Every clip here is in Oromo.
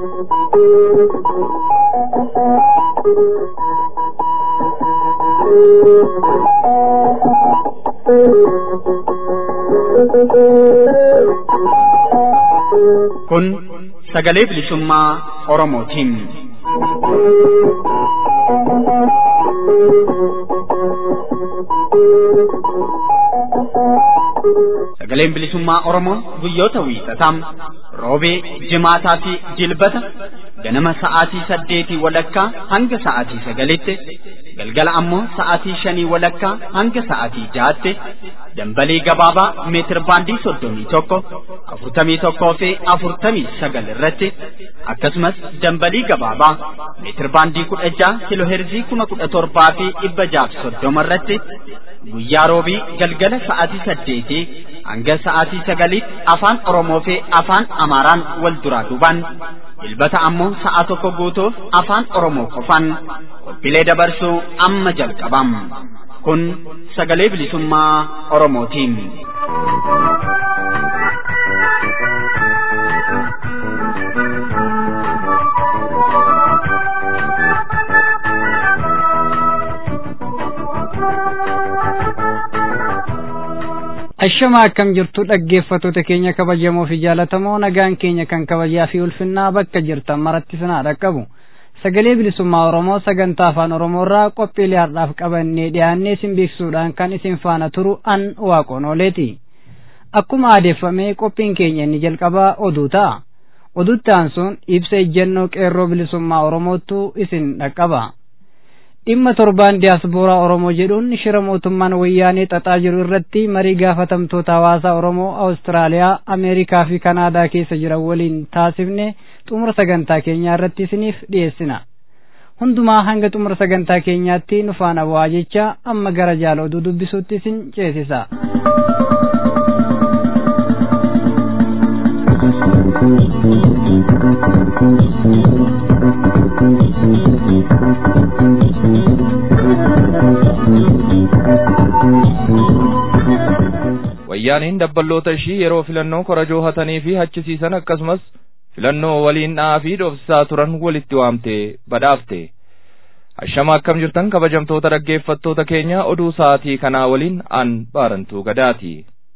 Kun sagalee bilisummaa Oromootiin. Sagaleen bilisummaa Oromoo guyyoota wiixataa roobee, jimaataa fi jilbata ganama sa'aatii saddeetii walakkaa hanga sa'aatii sagalitti galgala ammoo sa'aatii shanii walakkaa hanga sa'aatii jaatti dambalii gabaabaa meetir baandii soddomii tokko afurtamii tokkoo fi afurtamii sagal irratti akkasumas dambalii gabaabaa meetir baandii kudha jaha kiloheerzii kuma kudha torbaa fi dhibba jaaf soddoma irratti guyyaa roobii galgala sa'aatii saddeetii hanga sa'aatii sagaliitti afaan Oromoo fi afaan Amaaraan wal duraa duubaan dilbata ammoo sa'a tokko guutuuf afaan Oromoo qofaan qophiilee dabarsuu amma jalqabam. Kun sagalee bilisummaa Oromootiin. Ashama akkam jirtu dhaggeeffattoota keenya kabajamoo fi jaalatamoo nagaan keenya kan kabajaa fi ulfinnaa bakka jirtan maratti sinaa dhaqqabu. Sagalee bilisummaa Oromoo sagantaa afaan Oromoo irraa qophiilee har'aaf qabannee dhiyaannee isin beeksisuudhaan kan isin faana turu an waaqoon ooleeti. Akkuma aadeffamee qophiin keenya inni jalqabaa oduu ta'a. Oduutti aansuun ibsa ejjennoo qeerroo bilisummaa Oromootu isin dhaqqaba. dhimma torbaan diyaaspooraa Oromoo jedhuun shira mootummaan wayyaanee xaxaa jiru irratti marii gaafatamtoota hawaasaa Oromoo Awustiraaliyaa, Ameerikaa fi Kanaadaa keessa jiran waliin taasifne xumura sagantaa keenyaa irratti isiniif dhiyeessina. Hundumaa hanga xumura sagantaa keenyaatti nu faana bu'aa jecha amma gara jaala oduu dubbisuutti isin ceesisa. wayyaaniin dabballoota ishii yeroo filannoo korojoo hatanii fi hachisiisan akkasumas filannoo waliin dha'aa fi dhoofsisaa turan walitti waamte badhaafte hashama akkam jirtan kabajamtoota dhaggeeffattoota keenya oduu sa'aatii kanaa waliin an baarantuu gadaati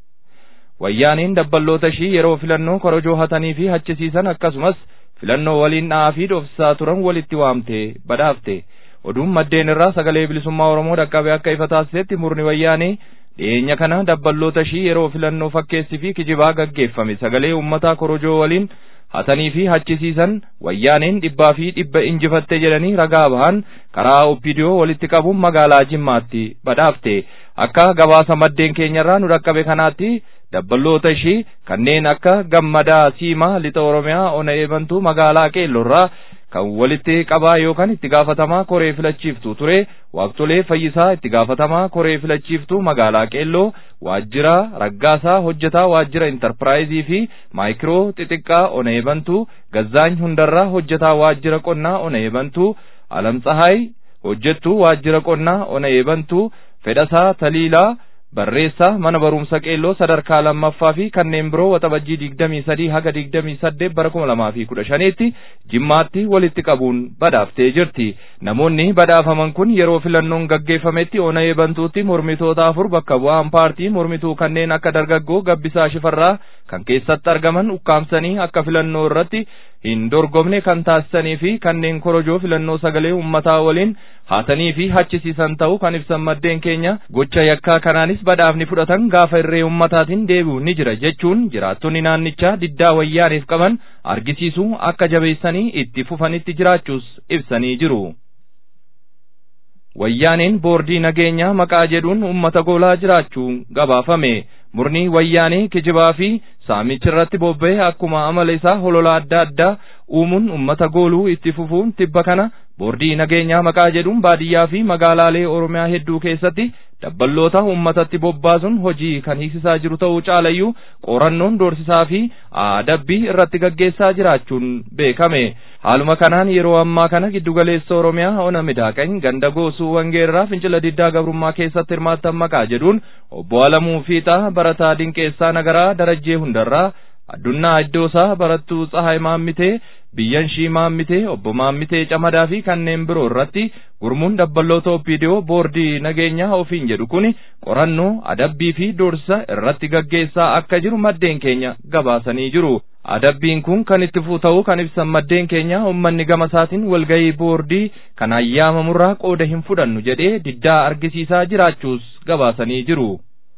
wayyaaniin dabballoota ishii yeroo filannoo korojoo hatanii fi hachisiisan akkasumas filannoo waliin dha'aa fi dhoofsisaa turan walitti waamte badhaafte oduun maddeen irraa sagalee bilisummaa oromoo dhaqqabe akka ifa taasisetti murni wayyaanii dhiyeenya kana dabballoota ishii yeroo filannoo fakkeessii fi kijibaa gaggeeffame sagalee uummataa korojoo waliin hatanii fi hachisiisan wayyaaneen dhibbaa fi dhibba injifatte jedhanii ragaa bahan karaa oppidiyoo walitti qabuun magaalaa jimmaatti badhaafte akka gabaasa maddeen keenyarraa nu dhaqqabe kanaatti dabballoota ishii kanneen akka gammadaa siimaa lixa oromiyaa ona eebantuu magaalaa qeellorraa kan walitti qabaa yookaan itti gaafatamaa koree filachiiftuu ture waaqtolee fayyisaa itti gaafatamaa koree filachiiftuu magaalaa qeelloo waajjira raggaasaa hojjetaa waajjira intarpiraayizii fi maayikiroo xixiqqaa ona eebantuu gazzaany hundarraa hojjetaa waajjira qonnaa ona eebantuu alamtsahaay hojjettuu waajjira qonnaa ona eebantuu fedhasaa taliilaa barreessaa mana barumsa qeelloo sadarkaa lammaffaa fi kanneen biroo waxabajjii digdamii sadii haga digdamii saddeet bara kuma lamaa fi kudha shaniitti jimmaatti walitti qabuun badhaaftee jirti namoonni badhaafaman kun yeroo filannoon gaggeeffametti ona eebantuutti mormitoota afur bakka bu'aan paartii mormituu kanneen akka dargaggoo gabbisaa shifarraa kan keessatti argaman ukkaamsanii akka filannoo irratti hin dorgomne kan taasisanii fi kanneen korojoo filannoo sagalee uummataa waliin haatanii fi hachisiisan ta'uu kan ibsan maddeen keenya gocha yakkaa kanaanis badhaafni fudhatan gaafa irree ummataatiin deebi'u ni jira jechuun jiraattonni naannichaa diddaa wayyaaniif qaban argisiisuu akka jabeessanii itti fufanitti jiraachuus ibsanii jiru. Wayyaaneen boordii nageenyaa maqaa jedhuun uummata goolaa jiraachuu gabaafame. Murni wayyaanee kijibaa fi saamicha irratti bobba'e akkuma amala isaa holola adda addaa uumuun uummata gooluu itti fufuun tibba kana boordii nageenyaa maqaa jedhuun baadiyyaa fi magaalaalee Oromiyaa hedduu keessatti dabballoota uummatatti bobbaasuun hojii kan hiisisaa jiru ta'uu caalayyuu qorannoon doorsisaa fi adabbii irratti gaggeessaa jiraachuun beekame. Haaluma kanaan yeroo ammaa kana giddugaleessa Oromiyaa ona midaaqany ganda goosuu wangeerraa fincila diddaa gabrummaa keessatti hirmaattan maqaa jedhuun obbo Alamuu Fiixaa barataa dinqeessaa nagaraa darajjee hundarraa Addunnaa Iddoosaa Barattuu Tsahaay Maammitee Biyyanshii Maammitee Obbo Maammitee Camadaa fi kanneen biroo irratti gurmuun dabballoota Oppiidiyoo boordii nageenyaa ofiin jedhu kuni qorannoo adabbii fi dorsa irratti gaggeessaa akka jiru maddeen keenya gabaasanii jiru. Adabbiin kun kan itti fuuta'uu kan ibsan maddeen keenya uummanni gama isaatiin walgahii boordii kan ayyaamamurraa qooda hin fudhannu jedhee diddaa argisiisaa jiraachuus gabaasanii jiru.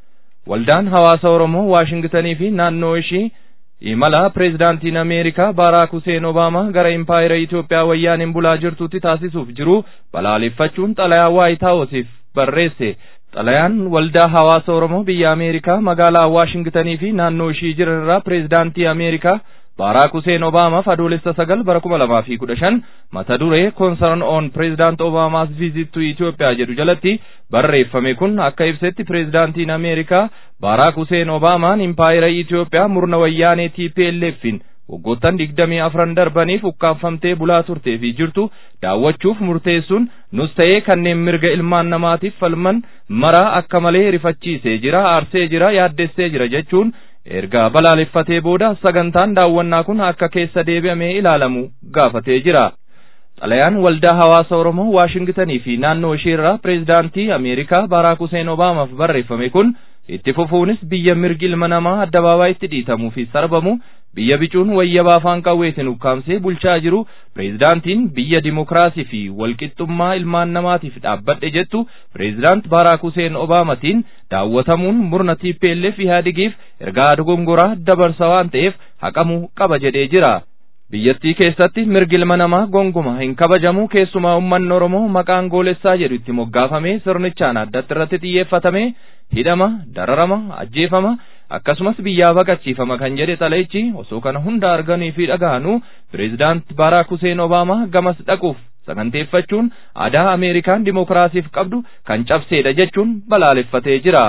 Waldaan hawaasa Oromoo Waashingitanii fi naannoo ishii imala pireezidaantiin Ameerikaa Baaraak Huseen Obaamaa gara impaayera Itoophiyaa wayyaaniin bulaa jirtutti taasisuuf jiru balaaleffachuun xalayaa Waayit Haawusiif barreesse. Xalayaan waldaa hawaasa Oromoo biyya Ameerikaa magaalaa Waashingitanii fi naannoo ishii jiran irraa pireezidaantii Ameerikaa Baaraak Huseen Obaamaaf adoolessa sagal bara kuma lamaa fi kudha shan mata duree Concern on President Obama's Visit to Ethiopia jedhu jalatti barreeffame kun akka ibsetti pireezidaantiin Ameerikaa Baaraak Huseen Obaamaan impaayera Itoophiyaa murna wayyaanee TPLFin waggoottan digdamii afran darbaniif ukkaanfamtee bulaa turtee fi jirtu daawwachuuf murteessuun nus ta'ee kanneen mirga ilmaan namaatiif falman maraa akka malee rifachiisee jira aarsee jira yaaddessee jira jechuun erga balaaleffatee booda sagantaan daawwannaa kun akka keessa deebi'amee ilaalamu gaafatee jira. Xalayaan waldaa hawaasa Oromoo Waashingitanii fi naannoo isheerraa pireezidaantii Ameerikaa Baaraak Huseen Obaamaaf barreeffame kun itti fufuunis biyya mirgi ilma namaa addabaabayitti dhiitamuu fi sarbamu biyya bicuun wayyabaa afaan qawweetiin ukkaamsee bulchaa jiru pireezidaantiin biyya dimokiraasii fi walqixxummaa ilmaan namaatiif dhaabbadhe jettu pireezidaant Baaraak Huseen Obaamatiin daawwatamuun murna TPLF Ihaadigiif ergaa dogongoraa dabarsa waan ta'eef haqamuu qaba jedhee jira. biyyattii keessatti mirgi ilma namaa gonguma hin kabajamu keessumaa uummanni Oromoo maqaan goolessaa jedhu itti moggaafamee sirnichaan addatti irratti xiyyeeffatame hidhama dararama ajjeefama akkasumas biyyaa baqachiifama kan jedhe xalayichi osoo kana hunda arganii fi dhaga'anuu pireezidaant Baaraak Huseen Obaamaa gamas dhaquuf saganteeffachuun aadaa Ameerikaan dimokiraasiif qabdu kan cabseedha jechuun balaaleffatee jira.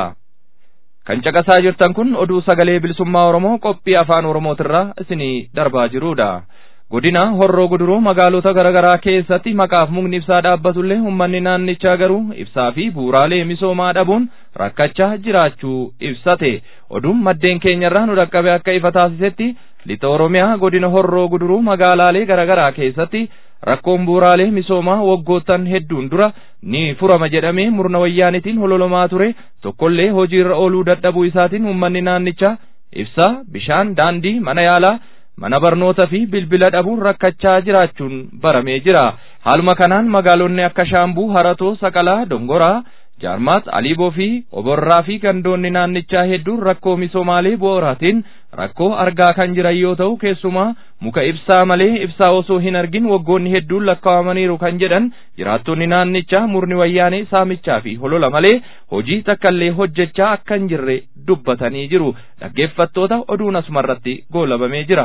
kan caqasaa jirtan kun oduu sagalee bilisummaa Oromoo qophii afaan Oromootirraa isinii darbaa jirudha. Godina Horroo Guduruu magaalota garaagaraa keessatti maqaaf mukni ibsaa dhaabbatullee uummanni naannichaa garuu ibsaa fi bu'uuraalee misoomaa dhabuun rakkachaa jiraachuu ibsate. Oduun maddeen keenyarraa nu dhaqqabe akka ifa taasisetti lixa Oromiyaa godina Horroo Guduruu magaalaalee garaagaraa keessatti rakkoon bu'uuraalee misoomaa waggoottan hedduun dura ni furama jedhamee murna wayyaanitiin hololomaa ture tokkollee hojiirra ooluu dadhabuu isaatiin uummanni naannichaa ibsaa bishaan daandii mana yaalaa mana barnoota fi bilbila dhabuun rakkachaa jiraachuun baramee jira haaluma kanaan magaalonni akka shaambuu haratoo saqalaa dongoraa jaarmaat aliiboo fi oborraa fi gandoonni naannichaa hedduun rakkoo misoomaalee bu'uuraatiin rakkoo argaa kan jiran yoo ta'u keessumaa muka ibsaa malee ibsaa osoo hin argin waggoonni hedduun lakkaa'amaniiru kan jedhan jiraattonni naannichaa murni wayyaanee saamichaa fi holola malee hojii takkaallee hojjechaa akka hin jirre dubbatanii jiru dhaggeeffattoota oduun asumarratti goolabamee jira.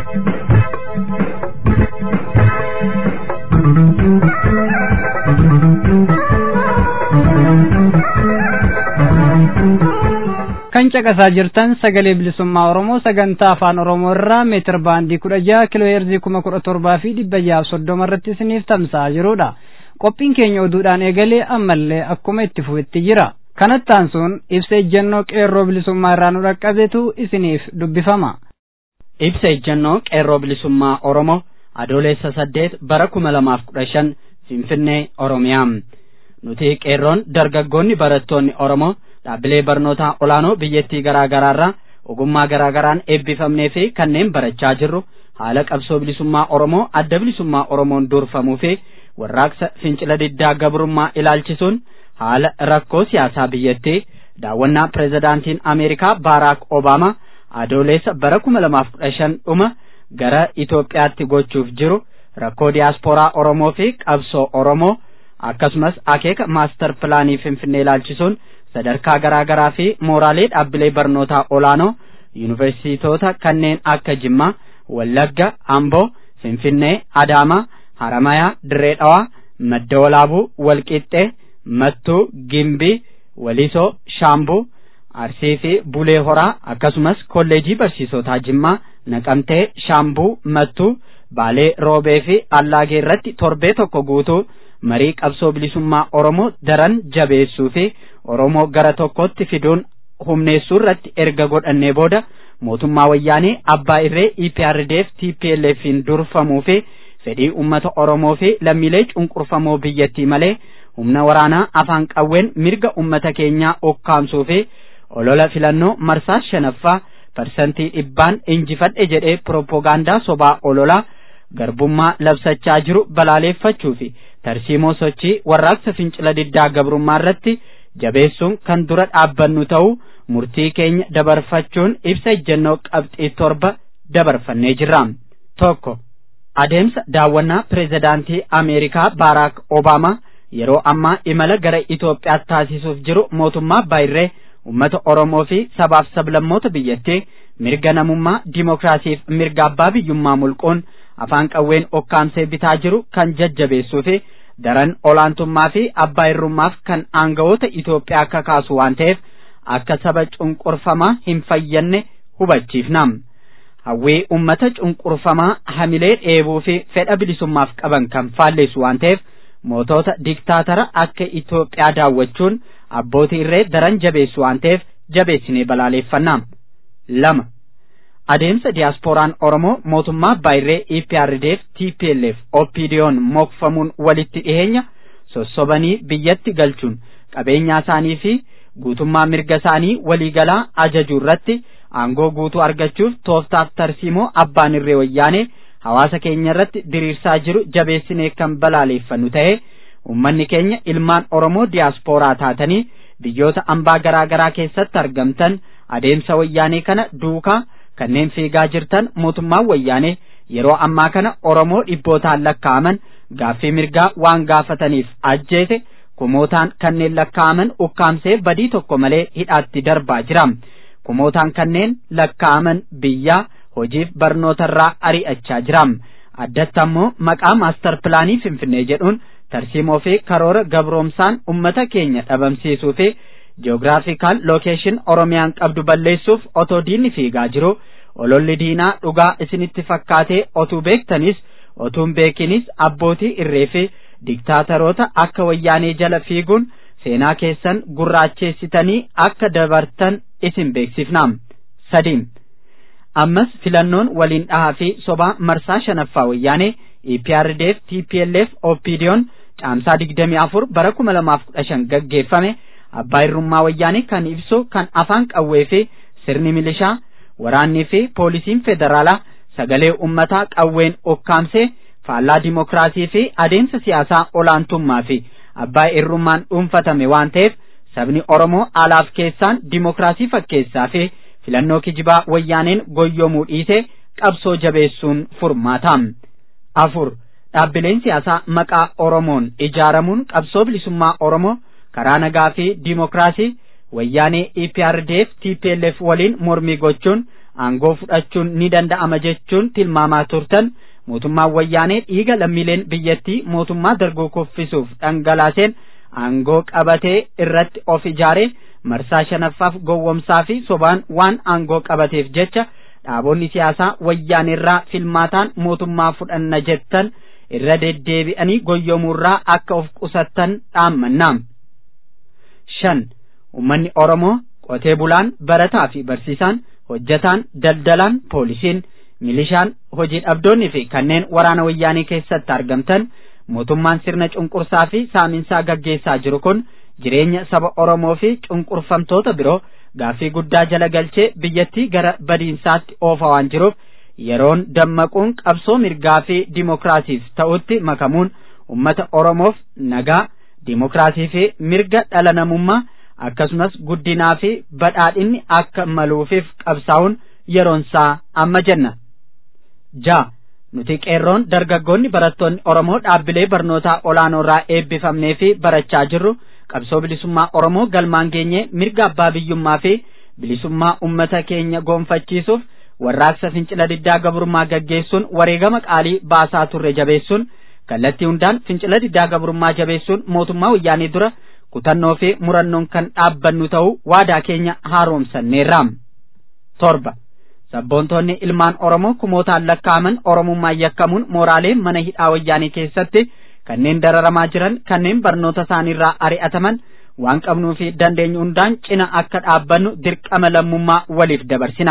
kan caqasaa jirtan sagalee bilisummaa oromoo sagantaa afaan oromoo irraa meetir baandii kudha jaha kiloo heerzii kuma kudha torbaa fi dhibba jaha soddoma irratti isiniif tamsa'aa jirudha qophiin keenya oduudhaan eegalee ammallee akkuma itti fufetti jira kanattaan sun ibsa ejjennoo qeerroo bilisummaa irraa nu dhaqqabetu isiniif dubbifama. ibsa ejjennoo qeerroo bilisummaa oromoo adoolessa saddeet bara kuma lamaaf kudha shan finfinnee oromiyaa nuti qeerroon dargaggoonni barattoonni oromoo dhaabbilee barnootaa olaanoo biyyattii garaa garaarraa ogummaa garaa garaan eebbifamnee fi kanneen barachaa jirru haala qabsoo bilisummaa oromoo adda bilisummaa oromoon durfamuu fi warraaqsa fincila diddaa gabrummaa ilaalchisuun haala rakkoo siyaasaa biyyattii daawwannaa pireezidaantiin ameerikaa baaraak obaamaa adoolessa bara kuma lamaaf kudha shan dhuma gara Itoophiyaatti gochuuf jiru rakkoo diyaaspooraa oromoo fi qabsoo oromoo akkasumas akeeka maastar pilaanii finfinnee ilaalchisuun sadarkaa garaa garaa fi mooraalee dhaabbilee barnootaa olaanoo yuunivarsiitoota kanneen akka Jimmaa, Wallagga, Amboo, Finfinnee, Adaamaa, Haramayaa, Dirree Dhawaa, Madda Walaabuu, Walqixxee, Mattuu, Gimbii, Walisoo, Shaambuu, Arsii fi Bulee Horaa akkasumas kolleejii barsiisotaa Jimmaa, Naqamtee, Shaambuu, Mattuu, Baalee Roobee fi Allaagee irratti torbee tokko guutuu marii qabsoo bilisummaa Oromoo daran jabeessuu fi Oromoo gara tokkotti fiduun humneessuu irratti erga godhannee booda mootummaa wayyaanee abbaa irree EPRDF TPLFin durfamuu fi fedhii uummata Oromoo fi lammiilee cunqurfamoo biyyattii malee humna waraanaa afaan qawween mirga uummata keenyaa okkaamsuu fi olola filannoo marsaa shanaffaa parsantii dhibbaan injifadhe jedhee piroopoogaandaa sobaa ololaa garbummaa labsachaa jiru balaaleeffachuu fi tarsiimoo sochii warraaqsa fincila diddaa gabrummaa irratti jabeessuun kan dura dhaabbannu ta'uu murtii keenya dabarfachuun ibsa ejjennoo qabxii torba dabarfannee jirra. tokko adeemsa daawwannaa pireezidaantii ameerikaa baaraak obaamaa yeroo ammaa imala gara Itoophiyaatti taasisuuf jiru mootummaa baay'irree uummata Oromoo fi sabaaf sablammoota biyyattii mirga namummaa dimookiraasiif mirga abbaa biyyummaa mulquun afaan qawween okkaamsee bitaa jiru kan jajjabeessuu fi daran olaantummaa fi abbaa irrummaaf kan aangawoota Itoophiyaa kakaasu waan ta'eef akka saba cunqurfamaa hin fayyanne hubachiifna. Hawwii uummata cunqurfamaa hamilee dheebuu fi fedha bilisummaaf qaban kan faalleessu waan ta'eef mootota diktaatara akka Itoophiyaa daawwachuun abbootii irree daran jabeessu waan ta'eef jabeessinee balaaleeffanna. lama adeemsa diyaaspooraan Oromoo mootummaa baay'irree EPRDF TPLF OPDO'n mokfamuun walitti dhiheenya sossobanii biyyatti galchuun qabeenyaa isaanii fi guutummaa mirga isaanii waliigalaa ajajuu irratti aangoo guutuu argachuuf tooftaaf tarsiimoo abbaan irree wayyaanee hawaasa keenya irratti diriirsaa jiru jabeessinee kan balaaleeffannu ta'ee ummanni keenya ilmaan Oromoo diyaaspooraa taatanii biyyoota ambaa garaa garaa keessatti argamtan adeemsa wayyaanee kana duukaa kanneen fiigaa jirtan mootummaan wayyaanee yeroo ammaa kana Oromoo dhibbootaan lakkaa'aman gaaffii mirgaa waan gaafataniif ajjeese kumootaan kanneen lakkaa'aman ukkaamsee badii tokko malee hidhaatti darbaa jira. Kumootaan kanneen lakkaa'aman biyyaa hojiif barnootarraa ari'achaa jira. Addatti ammoo maqaa maastar pilaanii Finfinnee jedhuun tarsiimoo fi karoora gabroomsaan ummata keenya dhabamsiisuu fi ji'oogiraafikaal lookeeshin Oromiyaan qabdu balleessuuf otoo diinni fiigaa jiru ololli diinaa dhugaa isinitti fakkaatee otuu beektanis otuun beekinis abbootii irree fi diktaataroota akka wayyaanee jala fiiguun seenaa keessan gurraacheessitanii akka dabartan isin beeksifna. sadiin ammas filannoon waliin dhahaa fi sobaa marsaa shanaffaa wayyaanee EPRDF TPLF OPDO'n caamsaa digdamii afur bara kuma lamaaf kudha shan gaggeeffame abbaa irrummaa wayyaanee kan ibsu kan afaan qawwee fi sirni milishaa waraannii fi poolisiin federaalaa sagalee ummataa qawween okkaamsee faallaa dimokiraasii fi adeemsa siyaasaa olaantummaa fi abbaa irrummaan dhuunfatame waan ta'eef sabni Oromoo alaaf keessaan dimokiraasii fakkeessaa fi filannoo kijibaa wayyaaneen goyyomuu dhiise qabsoo jabeessuun furmaata. afur dhaabbileen siyaasaa maqaa Oromoon ijaaramuun qabsoo bilisummaa Oromoo karaa nagaa fi dimokiraasii wayyaanee EPRDF TPLF waliin mormii gochuun aangoo fudhachuun ni danda'ama jechuun tilmaamaa turtan mootummaan wayyaanee dhiiga lammiileen biyyattii mootummaa dargoo kuffisuuf dhangalaaseen aangoo qabatee irratti of ijaaree marsaa shanaffaaf gowwomsaa fi sobaan waan aangoo qabateef jecha dhaabonni siyaasaa wayyaaneerraa filmaataan mootummaa fudhanna jettan irra deddeebi'anii goyyomuurraa akka of qusattan dhaammanna. shan ummanni Oromoo qotee bulaan barataa fi barsiisaan hojjataan daldalaan poolisiin milishaan hojii dhabdoonni fi kanneen waraana wayyaanee keessatti argamtan mootummaan sirna cunqursaa fi saaminsaa gaggeessaa jiru kun jireenya saba Oromoo fi cunqurfamtoota biroo gaaffii guddaa jala galchee biyyattii gara badiinsaatti oofa waan jiruuf yeroon dammaquun qabsoo mirgaa fi dimokiraasiif ta'utti makamuun ummata Oromoof nagaa dimokiraasii fi mirga dhala namummaa akkasumas guddinaa fi badhaadhinni akka maluufiif qabsaa'uun yeroonsaa amma jenna. ja nuti qeerroon dargaggoonni barattoonni Oromoo dhaabbilee barnootaa olaanoo irraa eebbifamnee fi barachaa jirru qabsoo bilisummaa Oromoo galmaan geenye mirga abbaa biyyummaa fi bilisummaa ummata keenya goonfachiisuuf warraaqsa fincila diddaa gabrummaa gaggeessuun wareegama qaalii baasaa turre jabeessuun kallattii hundaan fincila diddaa gabrummaa jabeessuun mootummaa wayyaanee dura kutannoo fi murannoon kan dhaabbannu ta'uu waadaa keenya haaromsanneerra. torba sabboontoonni ilmaan Oromoo kumootaan lakkaa'aman Oromummaan yakkamuun mooraalee mana hidhaa wayyaanee keessatti kanneen dararamaa jiran kanneen barnoota isaaniirraa ari'ataman waan qabnuu fi dandeenyu hundaan cina akka dhaabbannu dirqama lammummaa waliif dabarsina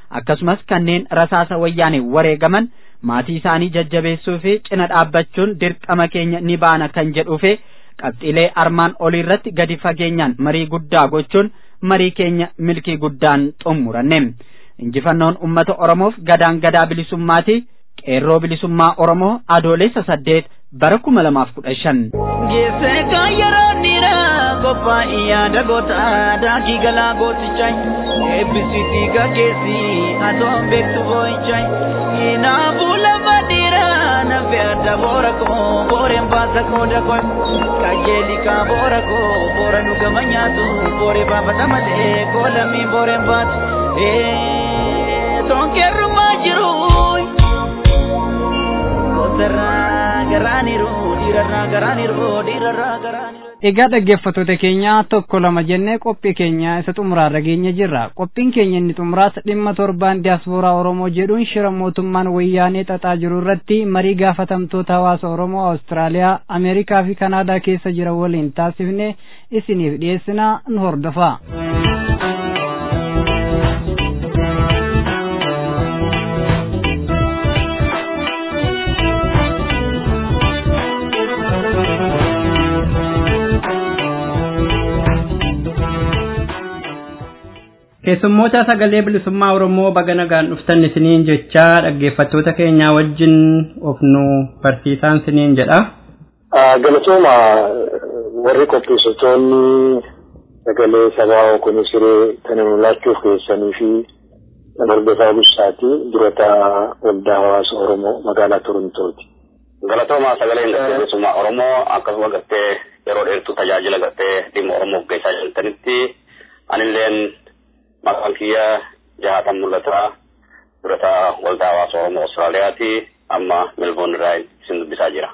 akkasumas kanneen rasaasa wayyaanee wareegaman maatii isaanii jajjabeessuu fi cina dhaabbachuun dirqama keenya ni baana kan jedhuufi qabxiilee armaan olii irratti gadi fageenyaan marii guddaa gochuun marii keenya milkii guddaan xumuranne injifannoon ummata oromoof gadaan gadaa bilisummaati qeerroo bilisummaa oromoo adoolessa saddeet bara kuma lamaaf kudha shan. Geesse kan yeroo dhiiraa qophaa'ii yaada goota daakii galaa gootichaa eebbisiitii gaggeessi atoon beektu boo'ichaa kinaafuu lafa dhiiraa nafe adda boora koo booreen baasa qooda koo kajeeli kaa boora koo boora nu gama nyaatu booree baafata malee koolamii booreen baatu tonkeerrumaa jiru kotarraa garaaniru dhiirarraa garaaniru dhiirarraa garaaniru. Egaa dhaggeeffattoota keenya tokko lama jennee qophii keenya isa xumuraarra geenye jirra. Qophiin keenya inni xumuraas dhimma torbaan diyaaspooraa Oromoo jedhuun shira mootummaan wayyaanee xaxaa jiru irratti marii gaafatamtoota hawaasa Oromoo Awustiraaliyaa, Ameerikaa fi Kanaadaa keessa jiran waliin taasifne isiniif dhiyeessina nu hordofa. keessummoota sagalee bilisummaa oromoo baga nagaan dhuftan isiniin jechaa dhaggeeffattoota keenyaa wajjin of nu barsiisaan isiniin jedha. Galatooma warri qopheessitoonni sagalee sabaa kun siree kana nu laachuuf keessanii fi hordofaa bussaati durata waldaa hawaasa oromoo magaalaa Torontooti. Galatooma sagaleen bilisummaa oromoo akkasuma gartee yeroo dheertuu tajaajila gartee dhimma oromoof geessaa jirtanitti anilleen maqaan kiyya jahatan mul'ata durata waldaa hawaasa oromoo Awustiraaliyaati amma Melbourne irraa isin dubbisaa jira.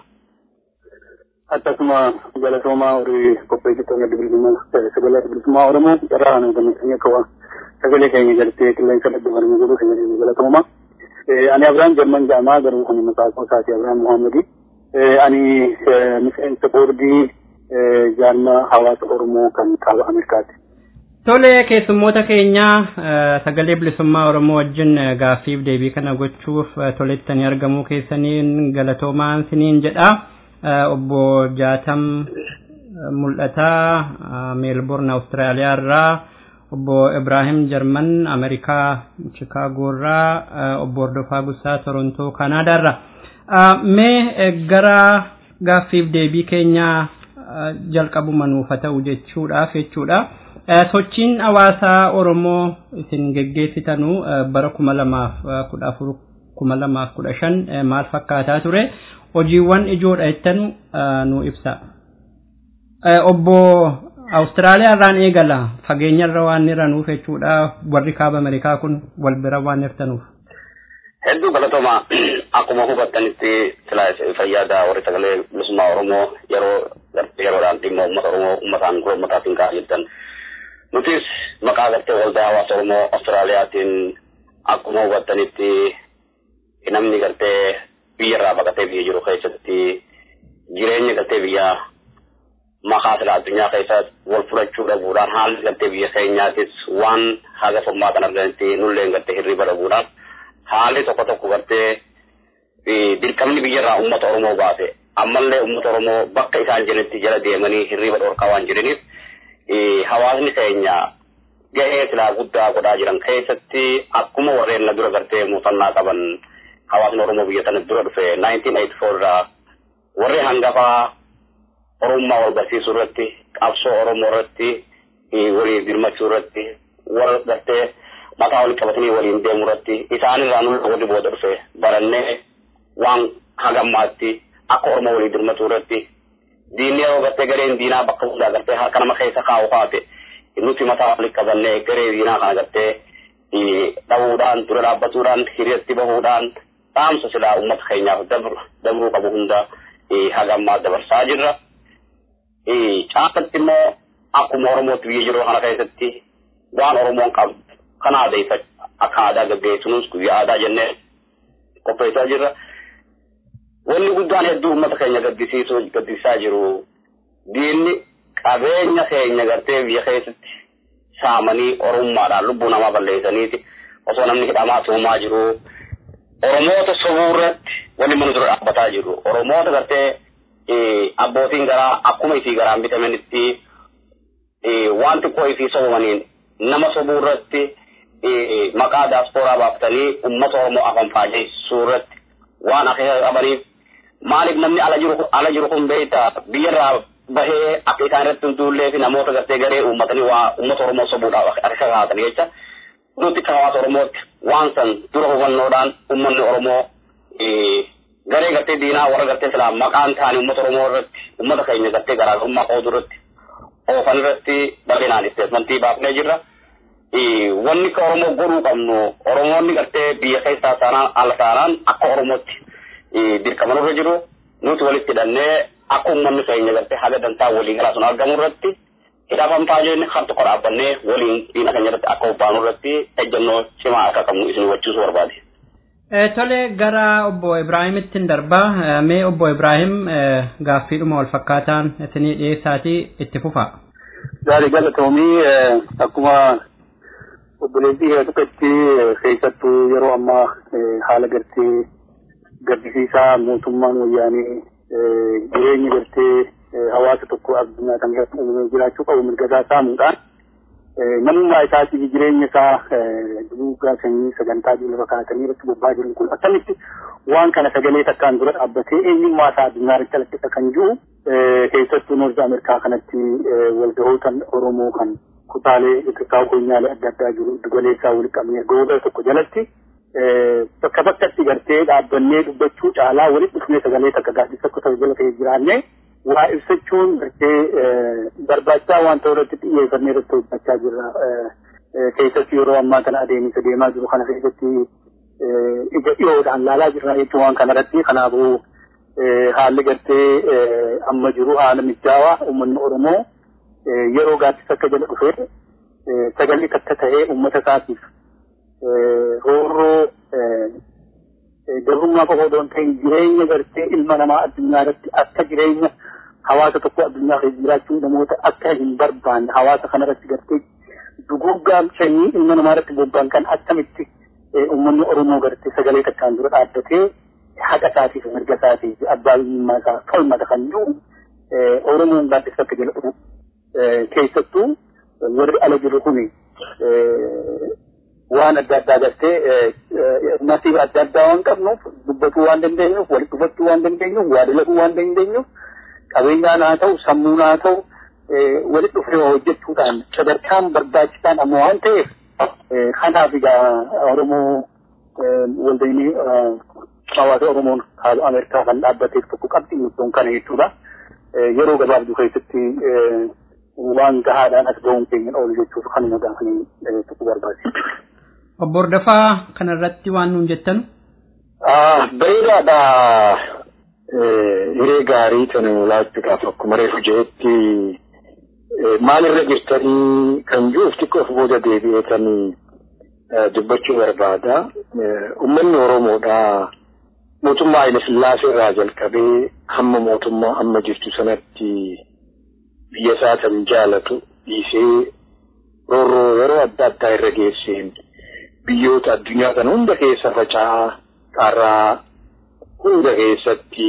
Akkasuma galatoomaa horii qopheessitoonni bilisummaa sagalee bilisummaa oromoo irraa nu gammadanii akka sagalee keenya galtee qilleensa dhaggeeffannoo godhuu keenya galatooma. Ani Abiraan Jarman Jaamaa garuu kun maqaa koosaati Abiraan Muhammadi. Ani miseensa boordii jaarma hawaasa oromoo kan kaaba Ameerikaati. Tole keessummoota keenya sagalee bilisummaa Oromoo wajjin gaaffiif deebii kana gochuuf tolettanii argamuu keessaniin galatoomaan siniin jedha. Obbo Jaatam Mul'ataa Meelbourne Awustiraaliyaa irraa obbo Ibrahim Jarman Ameerikaa Chikaagoo irraa obbo Hordofaa Gusaa Torontoo Kanaadaa irraa. Mee gara gaaffiif deebii keenya jalqabuma nuuf haa ta'u jechuudhaaf jechuudha. sochiin hawaasaa oromoo isin geggeessitanu bara kuma lamaaf kudha afur kuma lamaaf kudha shan maal fakkaataa ture hojiiwwan ijoodha jettanu nu ibsa. Obbo Awustiraaliyaa irraan eegala fageenya irra waan jiranuuf jechuudha warri kaaba Ameerikaa kun wal bira waan jirtanuuf. Hedduu galatooma akkuma hubattanitti fayyaada warri sagalee bilisummaa Oromoo yeroo yeroodhaan dhimma uummata Oromoo uummataan gurra uummataatiin ka'aa jirtan. nutis maqaa gartee waldaa hawaasa oromoo awustiraaliyaatiin akkuma hubattanitti namni gartee biyyarraa baqatee biyya jiru keessatti jireenya gartee biyya maqaa sila addunyaa keessa wal fudhachuu dhabuudhaan haalli gartee biyya keenyaatis waan haga furmaatan arganitti nulleen gartee hirriba dhabuudhaan haalli tokko tokko gartee dirqamni biyyarraa uummata oromoo baase ammallee uummata oromoo bakka isaan jiranitti jala deemanii hirriba dhorkaa waan jiraniif hawaasni keenya gahee silaa guddaa godhaa jiran keessatti akkuma warreen na dura gartee muuxannaa qaban hawaasni Oromoo biyya sana dura dhufe 1984 irraa warri hangafaa Oromummaa wal barsiisuu irratti qabsoo Oromoo irratti waliin dirmachuu irratti warra gartee mataa waliin qabatanii waliin deemuu irratti isaanirraa nulla warri booda dhufe barannee waan hagammaatti akka Oromoo waliin dirmachuu irratti diinni yeroo gartee gareen diinaa bakka hundaa gartee harka nama keessa kaa'u kaate nuti mataa walitti qabannee garee diinaa kana gartee dhabuudhaan dura dhaabbatuudhaan hiriirratti bahuudhaan dhaamsa silaa uummata keenyaaf dabruu qabu hunda hagammaa dabarsaa jirra. Caakatti immoo akkuma Oromootti biyya jiru kana keessatti waan Oromoon qabdu kana aadaa akka aadaa gaggeessuunis guyyaa aadaa jennee qopheessaa jirra. wanni guddaan hedduu uummata keenya gaddisiisuu gaddisiisaa jiru diinni qabeenya keenya gartee biyya keessatti saamanii oromummaadhaan lubbuu namaa balleessaniiti osoo namni hidhamaa tuumaa jiru oromoota sobuu irratti wanni mana dura dhaabbataa jiru oromoota gartee abbootiin garaa akkuma isii garaan bitamanitti waan xiqqoo isii sobamaniin nama sobuu irratti maqaa daaspooraa baaftanii ummata oromoo afan faajeessuu irratti waan akeeka qabaniif maaliif namni ala jiru ala jiru kun beekta biyyarraa bahee akka isaan irratti hin duullee fi namoota gartee garee uummatanii waa uummata oromoo sobuudhaaf akeeka kaa'atanii jecha nuti akka hawaasa oromootti waan san dura hubannoodhaan uummanni oromoo garee gartee diinaa warra gartee silaa maqaan ta'anii uummata oromoo irratti uummata keenya gartee garaagarummaa qooduu irratti oofan irratti bal'inaan isteetmentii baafnee jirra. Wanni akka oromoo godhuu qabnu oromoonni gartee biyya keessaa taanaan ala taanaan akka oromootti dirqaman irra jiru nuti walitti hidhannee akka uummanni keenya gartee haga dantaa walii galaa sun argamu irratti hidhafan taajenne kan tokko dhaabbannee waliin diina keenya irratti akka hubbaanu irratti ejjennoo cimaa akka qabnu isin hubachiisuu barbaade. Tole gara obbo Ibraahimitti darbaa mee obbo Ibraahim gaaffiidhuma wal fakkaataan isinii dhiyeessaatii itti fufaa. Gaarii galatoomii akkuma obboleettii hedduutti keessattuu yeroo ammaa haala gartee gaddisiisaa mootummaan wayyaanee jireenya gartee hawaasa tokko addunyaa kan irratti uumamee jiraachuu qabu mirgasaa saamuudhaan namummaa isaatii jireenya isaa duugaa sanyii sagantaa jiru kaatanii irratti bobbaa jiran kun akkamitti waan kana sagalee takkaan dura dhaabbatee eenyummaa isaa addunyaa irratti calaqqisa kan jiru keessattuu noorzi ameerikaa kanatti walgahoota oromoo kan kutaalee xixiqqaa konyaalee adda addaa jiru galeessaa wal qabnee gooda tokko jalatti bakka bakkatti gartee dhaabbannee dubbachuu caalaa walitti dhufnee sagalee takka gaaddisa akka ta'u jala ta'ee jiraannee waa ibsachuun gartee barbaachisaa waan ta'u irratti xiyyeeffannee irratti hojjechaa jirra. Keessatti yeroo ammaa kana adeemsa deemaa jiru kana keessatti ija dhiyoodhaan laalaa jirra jechuun waan kana irratti kanaafuu haalli gartee amma jiru haala mijaawaa uummanni Oromoo yeroo gaaddisa akka jala dhufee sagalee takka ta'ee uummata isaatiif roorroo gabrummaa qofa odoo hin ta'in jireenya gartee ilma namaa addunyaa irratti akka jireenya hawaasa tokko addunyaa keessa jiraachuu namoota akka hin barbaanne hawaasa kana irratti gartee duguggaan sanyii ilma namaa irratti bobba'an kan akkamitti uummanni Oromoo gartee sagalee takkaan dura dhaabbatee haqa isaatiif mirga isaatiif abbaa biyyummaa isaa falmata kan jiru Oromoon gaaddisa akka jala dhufu keessattuu warri ala jiru kuni waan adda addaa gartee nasiiba adda addaa waan qabnuuf dubbatuu waan dandeenyuuf walitti dhufachuu waan dandeenyuuf waa dalaguu waan dandeenyuuf qabeenyaan haa ta'u sammuun haa ta'u walitti dhufee hojjechuudhaan sadarkaan barbaachisaan amma waan ta'eef kanaaf egaa Oromoo waldaynii hawaasa Oromoon haala Ameerikaa kan dhaabbateef tokko qabxii murtoon kana jechuudha. Yeroo gabaabduu keessatti waan gahaadhaan as ga'uun keenya oolu jechuuf kanuma gaafanii tokko barbaade. Obbo Hordofaa kanarratti waan nuun jettan. Bareedaadha. Hiree gaarii tana laachuudhaaf akkuma reefu jeetti maalirra jirtanii kan jiruuf xiqqoof booda deebi'eetanii dubbachuu barbaada. Uummanni Oromoodha. Mootummaa Haile Sillaasee irraa jalqabee hamma mootummaa amma jirtu sanatti biyya isaa kan jaalatu dhiisee roorroo yeroo adda addaa irra geesseen biyyoota addunyaa kana hunda keessa faca'aa qarraa hunda keessatti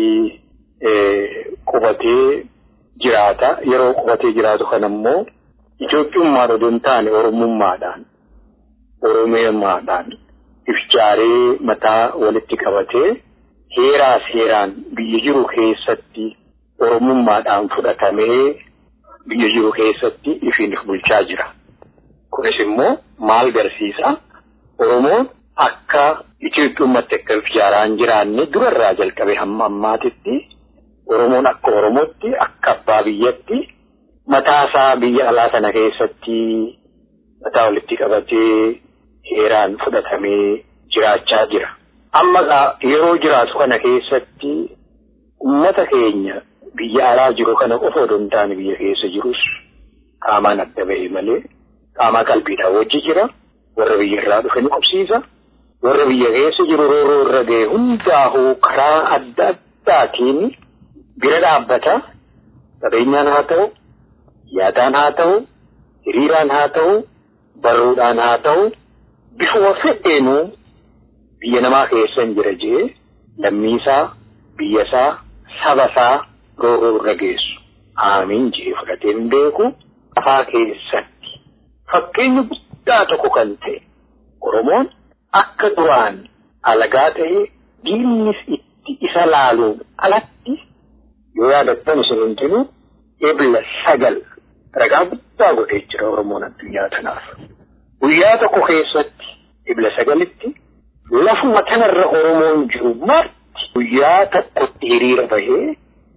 qubatee jiraata. Yeroo qubatee jiraatu kana immoo Itoophiyummaan odoo hin taane Oromummaadhaan Oromiyummaadhaan ifjaaree mataa walitti qabatee heeraa seeraan biyya jiru keessatti Oromummaadhaan fudhatamee biyya jiru keessatti ifiin bulchaa jira. Kunis immoo maal garsiisa? Oromoon akka Itoophiyummatti akka ifjaaraan jiraanne durarraa jalqabee hamma ammaatitti Oromoon akka Oromootti akka abbaa biyyatti mataasaa biyya alaa sana keessatti mataa walitti qabatee heeraan fudhatamee jiraachaa jira. Amma yeroo jiraatu kana keessatti uummata keenya biyya alaa jiru kana qofa odoo hin taane biyya keessa jirus qaamaan adda ba'e malee qaamaa qalbiidhaan wajji jira. Warra biyya irraa dhufe ni qubsiisa. Warra biyya keessa jiru roorroo irra ga'e hundaa'uu karaa adda addaatiin bira dhaabbata. Qabeenyaan haa ta'u, yaadaan haa ta'u, hiriiraan haa ta'u, barruudhaan haa ta'u, bifuma fedheenu biyya namaa keessa hin jira jee lammiisaa biyyasaa sabasaa roorroo irra geessu aamiin jee fudhatee hin beeku afaa keessatti fakkeenya guddaa tokko kan ta'e Oromoon akka duraan alagaa ta'e diinnis itti isa laaluun alatti yoo yaadattan isin hundinuu ebla sagal ragaa guddaa godhee jira Oromoon addunyaa tanaaf. Guyyaa tokko keessatti ebla sagalitti lafuma kanarra Oromoon jiru marti guyyaa tokkotti hiriira bahee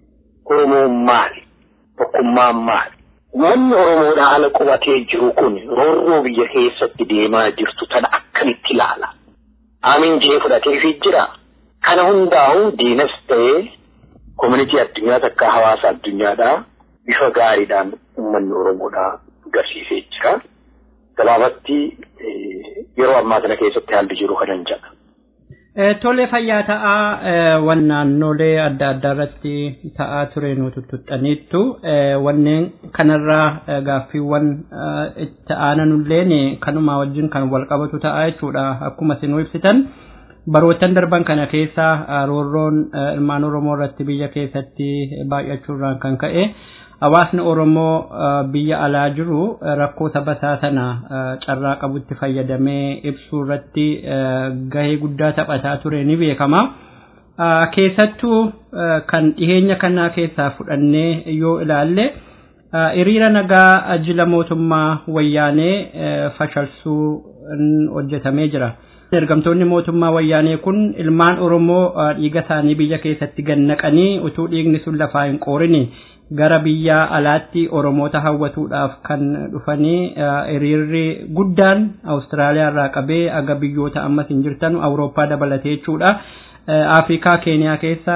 Oromoon maali? Tokkummaan maali? Wanni Oromoodhaa ala qubatee jiru kun roorroo biyya keessatti deemaa jirtu tana akkamitti ilaala? Aamiin jee fudhateefii jira. Kana hundaa'u diinas ta'ee koominitii addunyaa takka hawaasa addunyaadhaa bifa gaariidhaan uummanni Oromoodhaa agarsiisee jira. Gabaabatti yeroo ammaa kana keessatti haalli jiru kanan jedha. Tole fayyaa ta'aa wan naannolee adda addaa irratti ta'aa ture nu tuttuxxaniittu wanneen kanarraa gaaffiiwwan itti aananulleen kanuma wajjin kan wal qabatu ta'a jechuudha akkuma isin ibsitan barootan darban kana keessa roorroon ilmaan oromoo irratti biyya keessatti baay'achuurraan kan ka'e hawaasni oromoo biyya alaa jiru rakkoo saba isaa sana carraa qabutti fayyadamee ibsuu irratti gahee guddaa taphataa ture ni beekama. Keessattuu kan dhiheenya kanaa keessaa fudhannee yoo ilaalle hiriira nagaa jila mootummaa wayyaanee fashalsuu hojjetamee jira. ergamtoonni mootummaa wayyaanee kun ilmaan oromoo dhiiga isaanii biyya keessatti gannaqanii utuu dhiigni sun lafaa hin qoorini gara biyya alaatti oromoota hawwatuudhaaf kan dhufanii hiriirri guddaan awustiraaliyaa irraa qabee aga biyyoota ammas hin jirtan awurooppaa dabalatee jechuudha. Afrikaa Keeniyaa keessa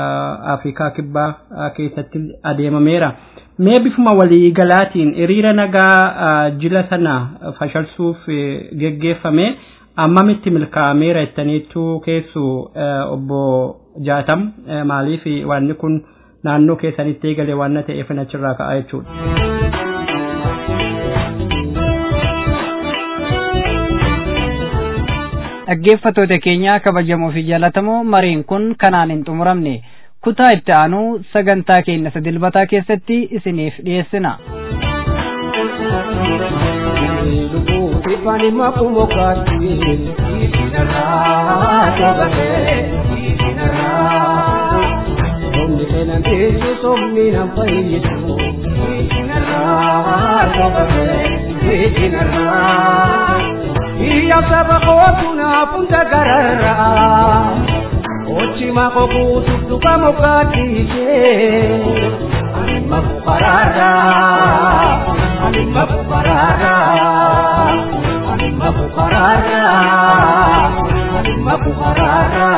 Afrikaa Kibbaa keessatti adeemameera. Mee bifuma waliigalaatiin hiriira nagaa jila sana fashalsuuf geggeeffame ammamitti milkaa'ameera jettaniittu keessu obbo Jaatam maaliif wanni kun naannoo keessanitti eegale waan ta'eef achirraa ka'a jechuudha. dhaggeeffattoota keenya kabajamoo fi jaallatamoo mariin kun kanaan hin xumuramne kutaa itti aanu sagantaa keenya isa dilbataa keessatti isiniif dhiyeessina. Ifani makumo kati isinara jabate isinara Omni kenan tesu somni nam fayyidu isinara jabate isinara Iya saba kotuna punta garara Ochi mako kutu tuka mokati se Anima kukarara Anima kukarara Anima kukarara Anima kukarara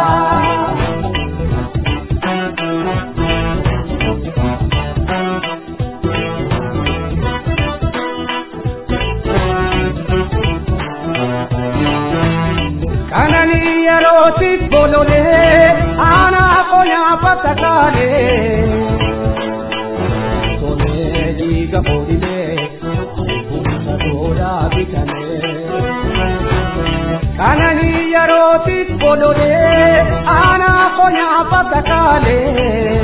kanani yerootti bololee aanaa qonyaa patakaalee tolee dhiiga boodilee humna toodaa bitanee kanani yerootti bololee aanaa qonyaa patakaalee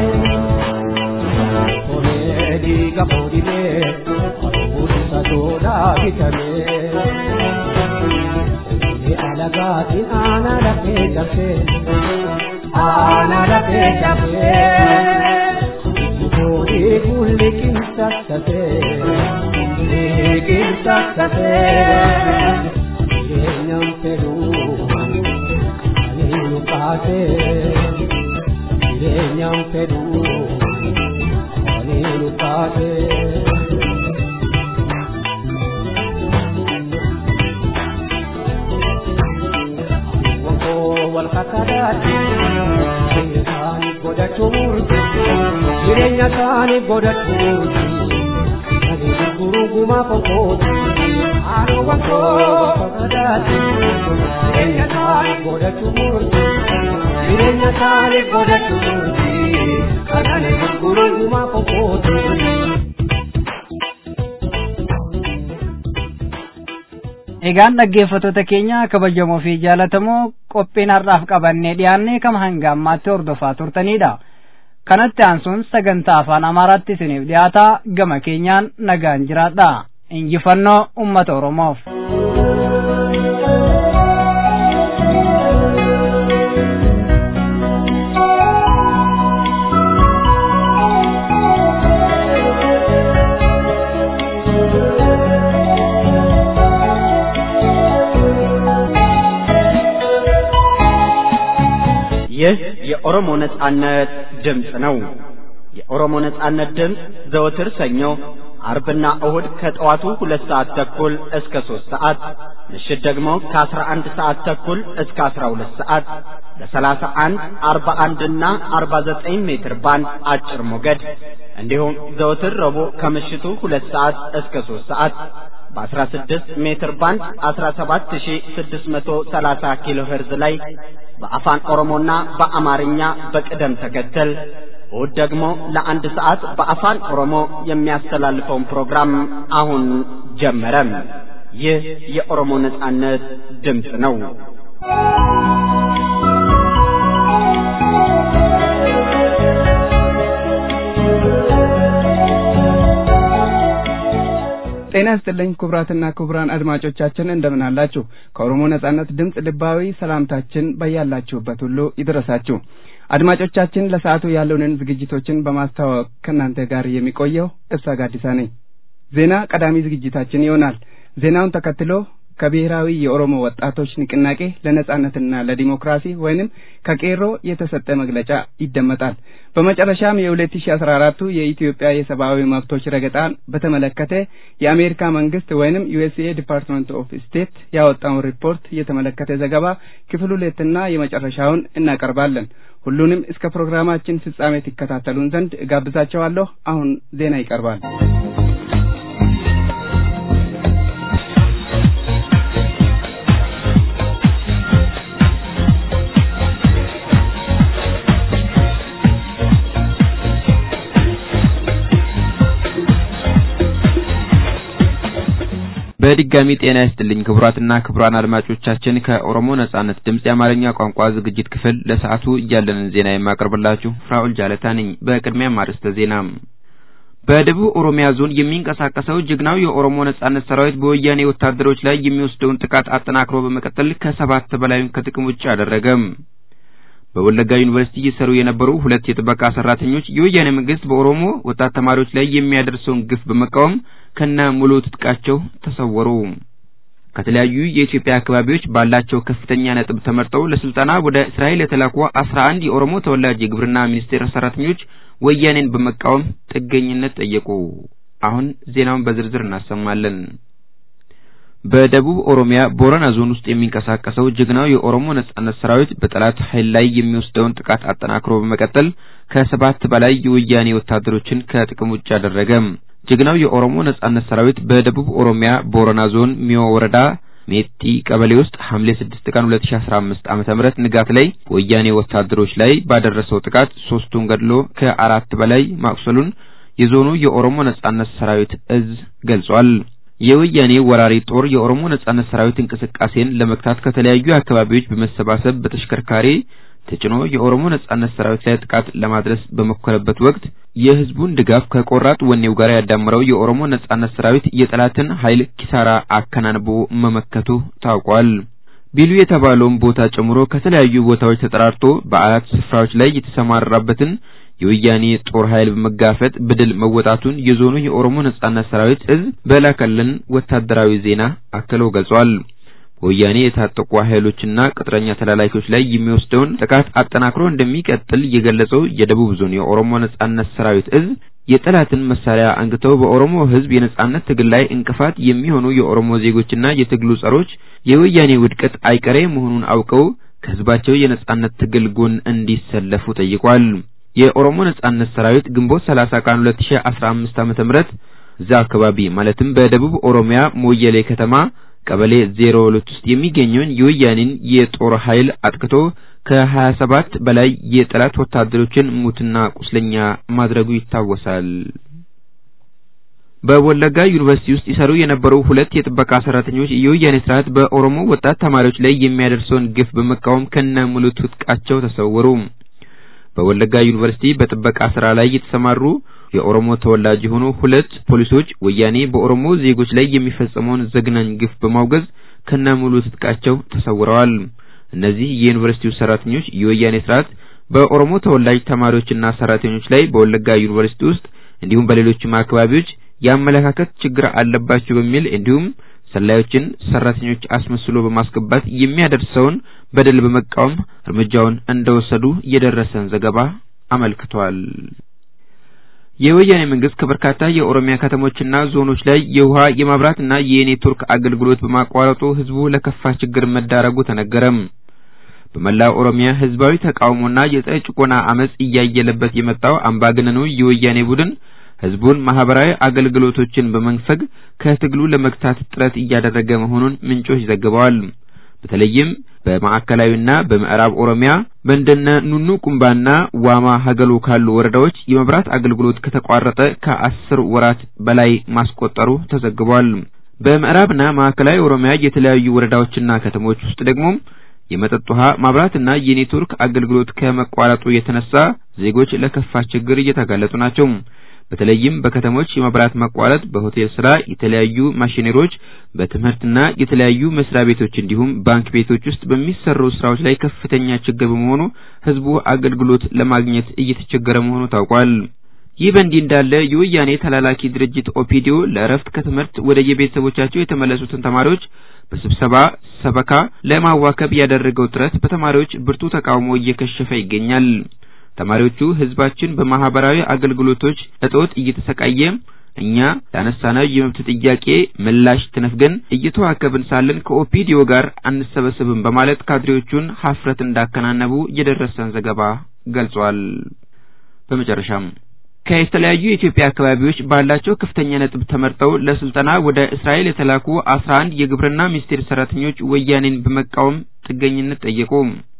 tolee dhiiga boodilee humna toodaa bitanee. alagaatiin aana lafee jafee aana lafee jafee boodee kulli qinsassatee qinsassatee jireenyaan fedhuu ani nu kaasee jireenyaan fedhuu ani nu kaasee. walkakadaati jireenya isaanii godhachuu murti jireenya isaanii godhachuu murti ani gurguruu gumaa konkooti haadha wankoo walkakadaati jireenya isaanii godhachuu murti jireenya isaanii godhachuu murti ani gurguruu gumaa konkooti. Egaan dhaggeeffattoota keenya kabajamoo fi jaalatamoo qophiin har'aaf qabannee dhiyaannee kama hanga ammaatti hordofaa turtanidha. Kanatti aansuun sagantaa afaan Amaaraatti isiniif dhiyaataa gama keenyaan nagaan jiraadha. Injifannoo uummata Oromoof. ይህ የኦሮሞ ነጻነት ድምፅ ነው። የኦሮሞ ነጻነት ድምፅ ዘወትር ሰኞ፣ አርብና እሁድ ከጠዋቱ ሁለት ሰዓት ተኩል እስከ ሦስት ሰዓት ምሽት ደግሞ ከአስራ አንድ ሰዓት ተኩል እስከ አስራ ሁለት ሰዓት በሰላሳ አንድ አርባ አንድና አርባ ዘጠኝ ሜትር ባንድ አጭር ሞገድ እንዲሁም ዘወትር ረቡዕ ከምሽቱ ሁለት ሰዓት እስከ ሦስት ሰዓት በ16 ሜትር ባንድ 17630 ኪሎ ሄርዝ ላይ በአፋን ኦሮሞና በአማርኛ በቅደም ተከተል እሁድ ደግሞ ለአንድ ሰዓት በአፋን ኦሮሞ የሚያስተላልፈውን ፕሮግራም አሁን ጀመረ። ይህ የኦሮሞ ነጻነት ድምፅ ነው። ጤና ይስጥልኝ ክቡራትና ክቡራን አድማጮቻችን እንደምን አላችሁ? ከኦሮሞ ነጻነት ድምፅ ልባዊ ሰላምታችን በያላችሁበት ሁሉ ይድረሳችሁ። አድማጮቻችን ለሰዓቱ ያሉንን ዝግጅቶችን በማስተዋወቅ ከእናንተ ጋር የሚቆየው እብሳ ጋዲሳ ነኝ። ዜና ቀዳሚ ዝግጅታችን ይሆናል። ዜናውን ተከትሎ ከብሔራዊ የኦሮሞ ወጣቶች ንቅናቄ ለነጻነትና ለዲሞክራሲ ወይንም ከቄሮ የተሰጠ መግለጫ ይደመጣል። በመጨረሻም የሁለት ሺ አስራ አራቱ የኢትዮጵያ የሰብአዊ መብቶች ረገጣን በተመለከተ የአሜሪካ መንግስት ወይንም ዩኤስኤ ዲፓርትመንት ኦፍ ስቴት ያወጣውን ሪፖርት የተመለከተ ዘገባ ክፍል ሁለትና የመጨረሻውን እናቀርባለን። ሁሉንም እስከ ፕሮግራማችን ፍጻሜ ትከታተሉን ዘንድ እጋብዛቸዋለሁ። አሁን ዜና ይቀርባል። በድጋሚ ጤና ይስጥልኝ ክቡራትና ክቡራን አድማጮቻችን ከኦሮሞ ነጻነት ድምፅ የአማርኛ ቋንቋ ዝግጅት ክፍል ለሰዓቱ እያለንን ዜና የማቀርብላችሁ ፍራኦል ጃለታ ነኝ። በቅድሚያም አርዕስተ ዜና። በደቡብ ኦሮሚያ ዞን የሚንቀሳቀሰው ጀግናው የኦሮሞ ነጻነት ሰራዊት በወያኔ ወታደሮች ላይ የሚወስደውን ጥቃት አጠናክሮ በመቀጠል ከሰባት በላዩን ከጥቅም ውጭ አደረገ። በወለጋ ዩኒቨርሲቲ እየሰሩ የነበሩ ሁለት የጥበቃ ሰራተኞች የወያኔ መንግስት በኦሮሞ ወጣት ተማሪዎች ላይ የሚያደርሰውን ግፍ በመቃወም ከነ ሙሉ ትጥቃቸው ተሰወሩ። ከተለያዩ የኢትዮጵያ አካባቢዎች ባላቸው ከፍተኛ ነጥብ ተመርጠው ለስልጠና ወደ እስራኤል የተላኩ አስራ አንድ የኦሮሞ ተወላጅ የግብርና ሚኒስቴር ሰራተኞች ወያኔን በመቃወም ጥገኝነት ጠየቁ። አሁን ዜናውን በዝርዝር እናሰማለን። በደቡብ ኦሮሚያ ቦረና ዞን ውስጥ የሚንቀሳቀሰው ጀግናው የኦሮሞ ነጻነት ሰራዊት በጠላት ኃይል ላይ የሚወስደውን ጥቃት አጠናክሮ በመቀጠል ከሰባት በላይ የወያኔ ወታደሮችን ከጥቅም ውጭ አደረገ። ጀግናው የኦሮሞ ነጻነት ሰራዊት በደቡብ ኦሮሚያ ቦረና ዞን ሚዮ ወረዳ ሜጢ ቀበሌ ውስጥ ሐምሌ 6 ቀን 2015 ዓመተ ምህረት ንጋት ላይ ወያኔ ወታደሮች ላይ ባደረሰው ጥቃት ሶስቱን ገድሎ ከአራት በላይ ማቁሰሉን የዞኑ የኦሮሞ ነጻነት ሰራዊት እዝ ገልጿል። የወያኔ ወራሪ ጦር የኦሮሞ ነጻነት ሰራዊት እንቅስቃሴን ለመግታት ከተለያዩ አካባቢዎች በመሰባሰብ በተሽከርካሪ ተጭኖ የኦሮሞ ነጻነት ሰራዊት ላይ ጥቃት ለማድረስ በሞከረበት ወቅት የህዝቡን ድጋፍ ከቆራጥ ወኔው ጋር ያዳመረው የኦሮሞ ነጻነት ሰራዊት የጠላትን ኃይል ኪሳራ አከናንቦ መመከቱ ታውቋል። ቢሉ የተባለውን ቦታ ጨምሮ ከተለያዩ ቦታዎች ተጠራርቶ በአራት ስፍራዎች ላይ የተሰማራበትን የወያኔ ጦር ኃይል በመጋፈጥ በድል መወጣቱን የዞኑ የኦሮሞ ነጻነት ሰራዊት እዝ በላከልን ወታደራዊ ዜና አክሎ ገልጿል። ወያኔ የታጠቁ ኃይሎችና ቅጥረኛ ተላላኪዎች ላይ የሚወስደውን ጥቃት አጠናክሮ እንደሚቀጥል የገለጸው የደቡብ ዞን የኦሮሞ ነጻነት ሰራዊት እዝ የጠላትን መሳሪያ አንግተው በኦሮሞ ህዝብ የነጻነት ትግል ላይ እንቅፋት የሚሆኑ የኦሮሞ ዜጎችና የትግሉ ጸሮች የወያኔ ውድቀት አይቀሬ መሆኑን አውቀው ከህዝባቸው የነጻነት ትግል ጎን እንዲሰለፉ ጠይቋል። የኦሮሞ ነጻነት ሰራዊት ግንቦት 30 ቀን 2015 ዓመተ ምህረት እዛ አካባቢ ማለትም በደቡብ ኦሮሚያ ሞየሌ ከተማ ቀበሌ 02 ውስጥ የሚገኘውን የወያኔን የጦር ኃይል አጥቅቶ ከ27 በላይ የጠላት ወታደሮችን ሙትና ቁስለኛ ማድረጉ ይታወሳል። በወለጋ ዩኒቨርሲቲ ውስጥ ይሰሩ የነበሩ ሁለት የጥበቃ ሰራተኞች የወያኔ ስርዓት በኦሮሞ ወጣት ተማሪዎች ላይ የሚያደርሰውን ግፍ በመቃወም ከነ ሙሉ ትጥቃቸው ተሰወሩ። በወለጋ ዩኒቨርሲቲ በጥበቃ ስራ ላይ የተሰማሩ የኦሮሞ ተወላጅ የሆኑ ሁለት ፖሊሶች ወያኔ በኦሮሞ ዜጎች ላይ የሚፈጸመውን ዘግናኝ ግፍ በማውገዝ ከነ ሙሉ ትጥቃቸው ተሰውረዋል። እነዚህ የዩኒቨርሲቲው ሰራተኞች የወያኔ ስርዓት በኦሮሞ ተወላጅ ተማሪዎችና ሰራተኞች ላይ በወለጋ ዩኒቨርሲቲ ውስጥ እንዲሁም በሌሎችም አካባቢዎች የአመለካከት ችግር አለባቸው በሚል እንዲሁም ሰላዮችን ሰራተኞች አስመስሎ በማስገባት የሚያደርሰውን በደል በመቃወም እርምጃውን እንደወሰዱ የደረሰን ዘገባ አመልክቷል። የወያኔ መንግስት ከበርካታ የኦሮሚያ ከተሞችና ዞኖች ላይ የውሃ የመብራትና የኔትወርክ አገልግሎት በማቋረጡ ህዝቡ ለከፋ ችግር መዳረጉ ተነገረም። በመላው ኦሮሚያ ህዝባዊ ተቃውሞና የጸረ ጭቆና አመጽ እያየለበት የመጣው አምባገነኑ የወያኔ ቡድን ህዝቡን ማህበራዊ አገልግሎቶችን በመንፈግ ከትግሉ ለመግታት ጥረት እያደረገ መሆኑን ምንጮች ዘግበዋል። በተለይም በማዕከላዊና በምዕራብ ኦሮሚያ በእንደነ ኑኑ ቁምባና ዋማ ሀገሎ ካሉ ወረዳዎች የመብራት አገልግሎት ከተቋረጠ ከአስር ወራት በላይ ማስቆጠሩ ተዘግቧል። በምዕራብና ማዕከላዊ ኦሮሚያ የተለያዩ ወረዳዎችና ከተሞች ውስጥ ደግሞ የመጠጥ ውሃ ማብራትና የኔትወርክ አገልግሎት ከመቋረጡ የተነሳ ዜጎች ለከፋ ችግር እየተጋለጡ ናቸው። በተለይም በከተሞች የመብራት መቋረጥ በሆቴል ስራ፣ የተለያዩ ማሽነሪዎች፣ በትምህርትና የተለያዩ መስሪያ ቤቶች እንዲሁም ባንክ ቤቶች ውስጥ በሚሰሩ ስራዎች ላይ ከፍተኛ ችግር በመሆኑ ህዝቡ አገልግሎት ለማግኘት እየተቸገረ መሆኑ ታውቋል። ይህ በእንዲህ እንዳለ የወያኔ ተላላኪ ድርጅት ኦፒዲዮ ለእረፍት ከትምህርት ወደ የቤተሰቦቻቸው የተመለሱትን ተማሪዎች በስብሰባ ሰበካ ለማዋከብ ያደረገው ጥረት በተማሪዎች ብርቱ ተቃውሞ እየከሸፈ ይገኛል። ተማሪዎቹ ህዝባችን በማህበራዊ አገልግሎቶች እጦት እየተሰቃየ እኛ ላነሳነው የመብት ጥያቄ ምላሽ ተነፍገን እየተዋከብን ሳለን ከኦፒዲዮ ጋር አንሰበሰብም በማለት ካድሬዎቹን ሀፍረት እንዳከናነቡ የደረሰን ዘገባ ገልጿል። በመጨረሻም ከተለያዩ የኢትዮጵያ አካባቢዎች ባላቸው ከፍተኛ ነጥብ ተመርጠው ለስልጠና ወደ እስራኤል የተላኩ አስራ አንድ የግብርና ሚኒስቴር ሰራተኞች ወያኔን በመቃወም ጥገኝነት ጠየቁ።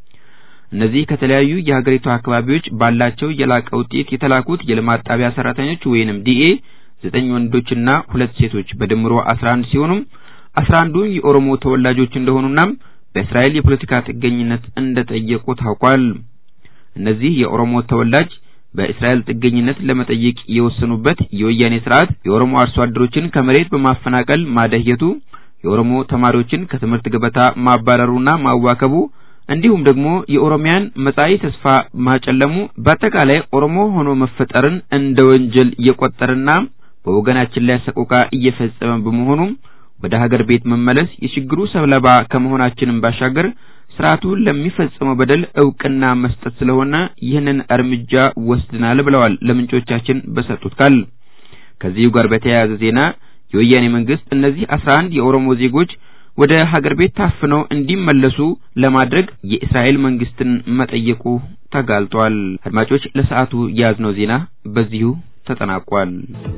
እነዚህ ከተለያዩ የሀገሪቱ አካባቢዎች ባላቸው የላቀ ውጤት የተላኩት የልማት ጣቢያ ሰራተኞች ወይንም ዲኤ ዘጠኝ ወንዶችና ሁለት ሴቶች በድምሮ አስራ አንድ ሲሆኑም አስራ አንዱ የኦሮሞ ተወላጆች እንደሆኑና በእስራኤል የፖለቲካ ጥገኝነት እንደጠየቁ ታውቋል። እነዚህ የኦሮሞ ተወላጅ በእስራኤል ጥገኝነት ለመጠየቅ የወሰኑበት የወያኔ ስርዓት የኦሮሞ አርሶ አደሮችን ከመሬት በማፈናቀል ማደህየቱ፣ የኦሮሞ ተማሪዎችን ከትምህርት ገበታ ማባረሩና ማዋከቡ እንዲሁም ደግሞ የኦሮሚያን መጻኢ ተስፋ ማጨለሙ በአጠቃላይ ኦሮሞ ሆኖ መፈጠርን እንደ ወንጀል የቆጠረና በወገናችን ላይ ሰቆቃ እየፈጸመ በመሆኑ ወደ ሀገር ቤት መመለስ የችግሩ ሰለባ ከመሆናችንም ባሻገር ስርዓቱ ለሚፈጽመው በደል እውቅና መስጠት ስለሆነ ይህንን እርምጃ ወስድናል ብለዋል ለምንጮቻችን በሰጡት ቃል። ከዚሁ ጋር በተያያዘ ዜና የወያኔ መንግስት እነዚህ አስራ አንድ የኦሮሞ ዜጎች ወደ ሀገር ቤት ታፍነው እንዲመለሱ ለማድረግ የእስራኤል መንግስትን መጠየቁ ተጋልጧል። አድማጮች፣ ለሰዓቱ የያዝነው ዜና በዚሁ ተጠናቋል።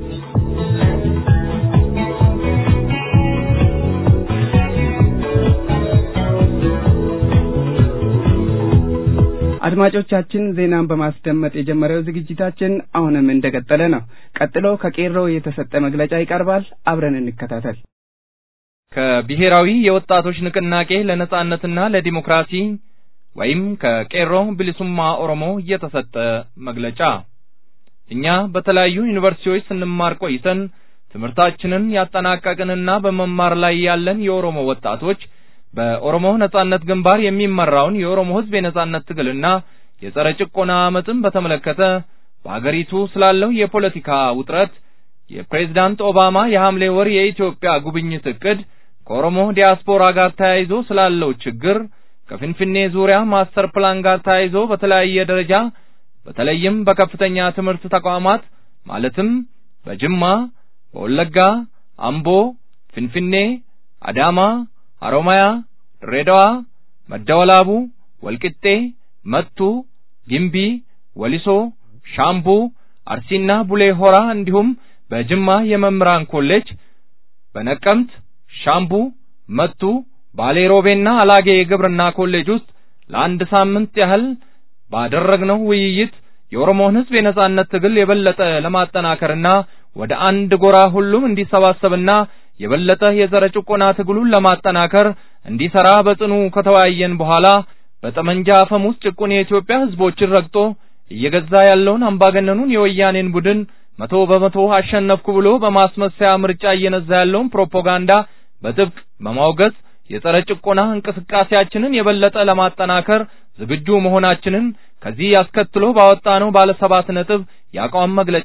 አድማጮቻችን ዜናን በማስደመጥ የጀመረው ዝግጅታችን አሁንም እንደቀጠለ ነው። ቀጥሎ ከቄሮ የተሰጠ መግለጫ ይቀርባል። አብረን እንከታተል። ከብሔራዊ የወጣቶች ንቅናቄ ለነጻነትና ለዲሞክራሲ ወይም ከቄሮ ብልሱማ ኦሮሞ የተሰጠ መግለጫ። እኛ በተለያዩ ዩኒቨርሲቲዎች ስንማር ቆይተን ትምህርታችንን ያጠናቀቅንና በመማር ላይ ያለን የኦሮሞ ወጣቶች በኦሮሞ ነጻነት ግንባር የሚመራውን የኦሮሞ ሕዝብ የነጻነት ትግልና የጸረ ጭቆና አመፅን በተመለከተ በአገሪቱ ስላለው የፖለቲካ ውጥረት የፕሬዝዳንት ኦባማ የሐምሌ ወር የኢትዮጵያ ጉብኝት እቅድ ከኦሮሞ ዲያስፖራ ጋር ተያይዞ ስላለው ችግር ከፍንፍኔ ዙሪያ ማስተር ፕላን ጋር ተያይዞ በተለያየ ደረጃ በተለይም በከፍተኛ ትምህርት ተቋማት ማለትም በጅማ፣ በወለጋ፣ አምቦ፣ ፍንፍኔ፣ አዳማ፣ ሐሮማያ፣ ድሬዳዋ፣ መደወላቡ፣ ወልቂጤ፣ መቱ፣ ግምቢ፣ ወሊሶ፣ ሻምቡ፣ አርሲና ቡሌ ሆራ እንዲሁም በጅማ የመምህራን ኮሌጅ በነቀምት፣ ሻምቡ፣ መቱ፣ ባሌ ሮቤና አላጌ የግብርና ኮሌጅ ውስጥ ለአንድ ሳምንት ያህል ባደረግነው ውይይት የኦሮሞን ሕዝብ የነጻነት ትግል የበለጠ ለማጠናከርና ወደ አንድ ጎራ ሁሉም እንዲሰባሰብና የበለጠ የዘረ ጭቆና ትግሉን ለማጠናከር እንዲሰራ በጽኑ ከተወያየን በኋላ በጠመንጃ አፈሙዝ ጭቁን የኢትዮጵያ ህዝቦችን ረግጦ እየገዛ ያለውን አምባገነኑን የወያኔን ቡድን መቶ በመቶ አሸነፍኩ ብሎ በማስመሰያ ምርጫ እየነዛ ያለውን ፕሮፓጋንዳ በጥብቅ በማውገዝ የጸረ ጭቆና እንቅስቃሴያችንን የበለጠ ለማጠናከር ዝግጁ መሆናችንን ከዚህ አስከትሎ ባወጣነው ባለ ሰባት ነጥብ የአቋም መግለጫ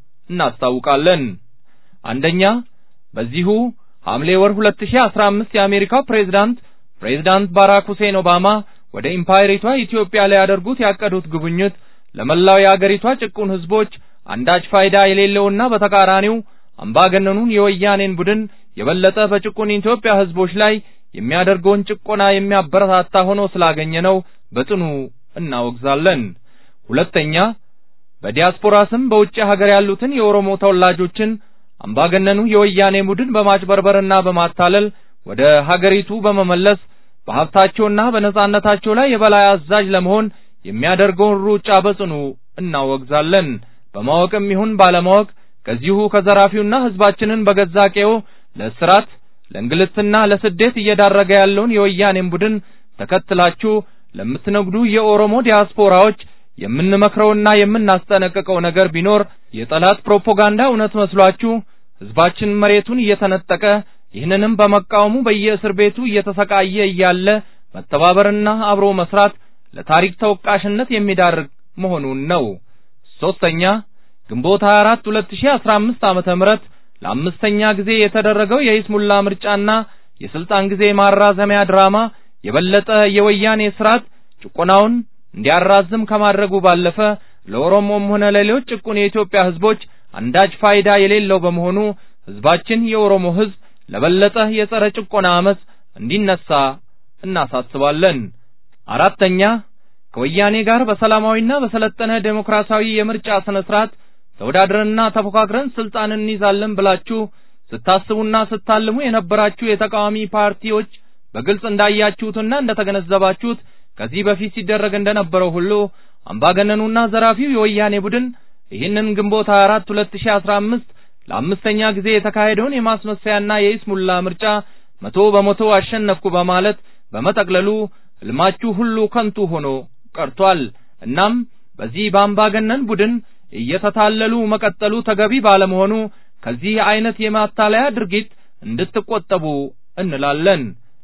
እናስታውቃለን። አንደኛ በዚሁ ሐምሌ ወር 2015 የአሜሪካው ፕሬዝዳንት ፕሬዝዳንት ባራክ ሁሴን ኦባማ ወደ ኢምፓየሪቷ ኢትዮጵያ ሊያደርጉት ያቀዱት ጉብኝት ለመላው የአገሪቷ ጭቁን ህዝቦች አንዳች ፋይዳ የሌለውና በተቃራኒው አምባገነኑን የወያኔን ቡድን የበለጠ በጭቁን ኢትዮጵያ ህዝቦች ላይ የሚያደርገውን ጭቆና የሚያበረታታ ሆኖ ስላገኘነው በጽኑ እናወግዛለን። ሁለተኛ በዲያስፖራ ስም በውጭ ሀገር ያሉትን የኦሮሞ ተወላጆችን አምባገነኑ የወያኔ ቡድን በማጭበርበርና በማታለል ወደ ሀገሪቱ በመመለስ በሀብታቸውና በነጻነታቸው ላይ የበላይ አዛዥ ለመሆን የሚያደርገውን ሩጫ በጽኑ እናወግዛለን። በማወቅም ይሁን ባለማወቅ ከዚሁ ከዘራፊውና ህዝባችንን በገዛ ቀዬው ለእስራት ለእንግልትና ለስደት እየዳረገ ያለውን የወያኔን ቡድን ተከትላችሁ ለምትነግዱ የኦሮሞ ዲያስፖራዎች የምንመክረውና የምናስጠነቅቀው ነገር ቢኖር የጠላት ፕሮፓጋንዳ እውነት መስሏችሁ ህዝባችን መሬቱን እየተነጠቀ ይህንንም በመቃወሙ በየእስር ቤቱ እየተሰቃየ እያለ መተባበርና አብሮ መስራት ለታሪክ ተወቃሽነት የሚዳርግ መሆኑን ነው። ሶስተኛ ግንቦት 24 2015 ዓመተ ምህረት ለአምስተኛ ጊዜ የተደረገው የይስሙላ ምርጫና የስልጣን ጊዜ ማራዘሚያ ድራማ የበለጠ የወያኔ ስርዓት ጭቆናውን እንዲያራዝም ከማድረጉ ባለፈ ለኦሮሞም ሆነ ለሌሎች ጭቁን የኢትዮጵያ ህዝቦች አንዳች ፋይዳ የሌለው በመሆኑ ህዝባችን የኦሮሞ ህዝብ ለበለጠ የጸረ ጭቆና አመጽ እንዲነሳ እናሳስባለን። አራተኛ ከወያኔ ጋር በሰላማዊና በሰለጠነ ዴሞክራሲያዊ የምርጫ ስነ ስርዓት ተወዳድረንና ተፎካክረን ስልጣን እንይዛለን ብላችሁ ስታስቡና ስታልሙ የነበራችሁ የተቃዋሚ ፓርቲዎች በግልጽ እንዳያችሁትና እንደተገነዘባችሁት ከዚህ በፊት ሲደረግ እንደነበረው ሁሉ አምባገነኑና ዘራፊው የወያኔ ቡድን ይህንን ግንቦት 24 2015 ለአምስተኛ ጊዜ የተካሄደውን የማስመሰያና የይስሙላ ምርጫ መቶ በመቶ አሸነፍኩ በማለት በመጠቅለሉ ህልማችሁ ሁሉ ከንቱ ሆኖ ቀርቷል። እናም በዚህ በአምባገነን ቡድን እየተታለሉ መቀጠሉ ተገቢ ባለመሆኑ ከዚህ አይነት የማታለያ ድርጊት እንድትቆጠቡ እንላለን።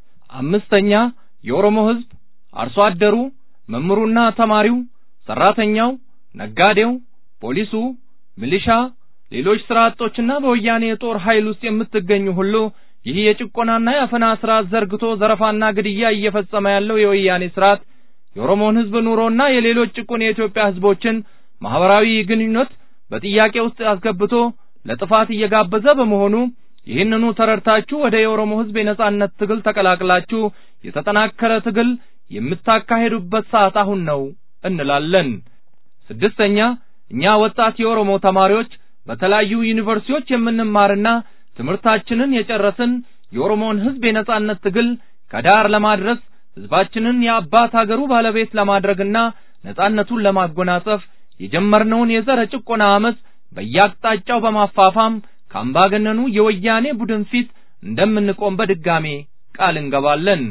አምስተኛ የኦሮሞ ህዝብ አርሶ አደሩ፣ መምህሩና ተማሪው፣ ሰራተኛው፣ ነጋዴው፣ ፖሊሱ፣ ሚሊሻ፣ ሌሎች ስራ አጦችና በወያኔ የጦር ኃይል ውስጥ የምትገኙ ሁሉ ይህ የጭቆናና የአፈና ስርዓት ዘርግቶ ዘረፋና ግድያ እየፈጸመ ያለው የወያኔ ስርዓት የኦሮሞን ህዝብ ኑሮና የሌሎች ጭቁን የኢትዮጵያ ህዝቦችን ማህበራዊ ግንኙነት በጥያቄ ውስጥ አስገብቶ ለጥፋት እየጋበዘ በመሆኑ ይህንኑ ተረድታችሁ ወደ የኦሮሞ ህዝብ የነጻነት ትግል ተቀላቅላችሁ የተጠናከረ ትግል የምታካሄዱበት ሰዓት አሁን ነው እንላለን። ስድስተኛ እኛ ወጣት የኦሮሞ ተማሪዎች በተለያዩ ዩኒቨርሲቲዎች የምንማርና ትምህርታችንን የጨረስን የኦሮሞን ህዝብ የነጻነት ትግል ከዳር ለማድረስ ህዝባችንን የአባት ሀገሩ ባለቤት ለማድረግና ነጻነቱን ለማጎናጸፍ የጀመርነውን የዘረ ጭቆና አመፅ በየአቅጣጫው በማፋፋም ከአምባገነኑ የወያኔ ቡድን ፊት እንደምንቆም በድጋሜ ቃል እንገባለን።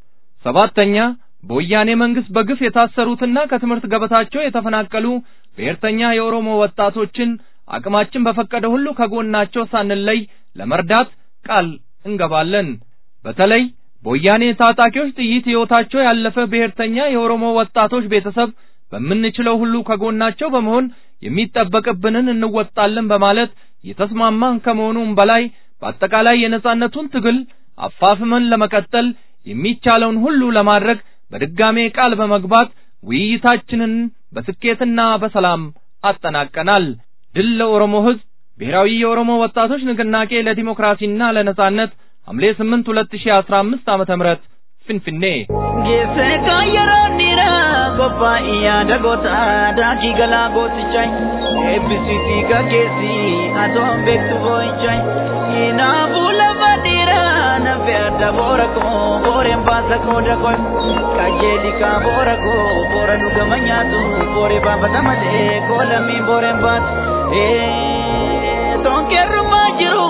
ሰባተኛ በወያኔ መንግስት በግፍ የታሰሩትና ከትምህርት ገበታቸው የተፈናቀሉ ብሔርተኛ የኦሮሞ ወጣቶችን አቅማችን በፈቀደ ሁሉ ከጎናቸው ሳንለይ ለመርዳት ቃል እንገባለን። በተለይ በወያኔ ታጣቂዎች ጥይት ህይወታቸው ያለፈ ብሔርተኛ የኦሮሞ ወጣቶች ቤተሰብ በምንችለው ሁሉ ከጎናቸው በመሆን የሚጠበቅብንን እንወጣለን በማለት የተስማማን ከመሆኑም በላይ በአጠቃላይ የነጻነቱን ትግል አፋፍመን ለመቀጠል የሚቻለውን ሁሉ ለማድረግ በድጋሜ ቃል በመግባት ውይይታችንን በስኬትና በሰላም አጠናቀናል። ድል ለኦሮሞ ህዝብ! ብሔራዊ የኦሮሞ ወጣቶች ንቅናቄ ለዲሞክራሲና ለነጻነት ሐምሌ 8 2015 ዓመተ ምህረት ፊንፊኔ Geesse kaayyeroon dhiiraa qophaa'ii yaada goota daakii galaa gootichay eebbisiitii gaggeessii atoon beektu boo'inchay kinaafuu lafa dhiiraa nafe adda boora koo booreen baasa qooda koy qajeelikaa boora koo boora dhugama nyaatu booree baafata malee koo lammiin booreen baatu mallattoon keerrumaa jiru.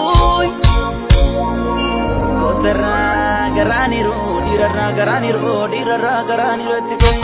Gootarraa garaaniru dhiirarraa garaaniru dhiirarraa garaaniru itti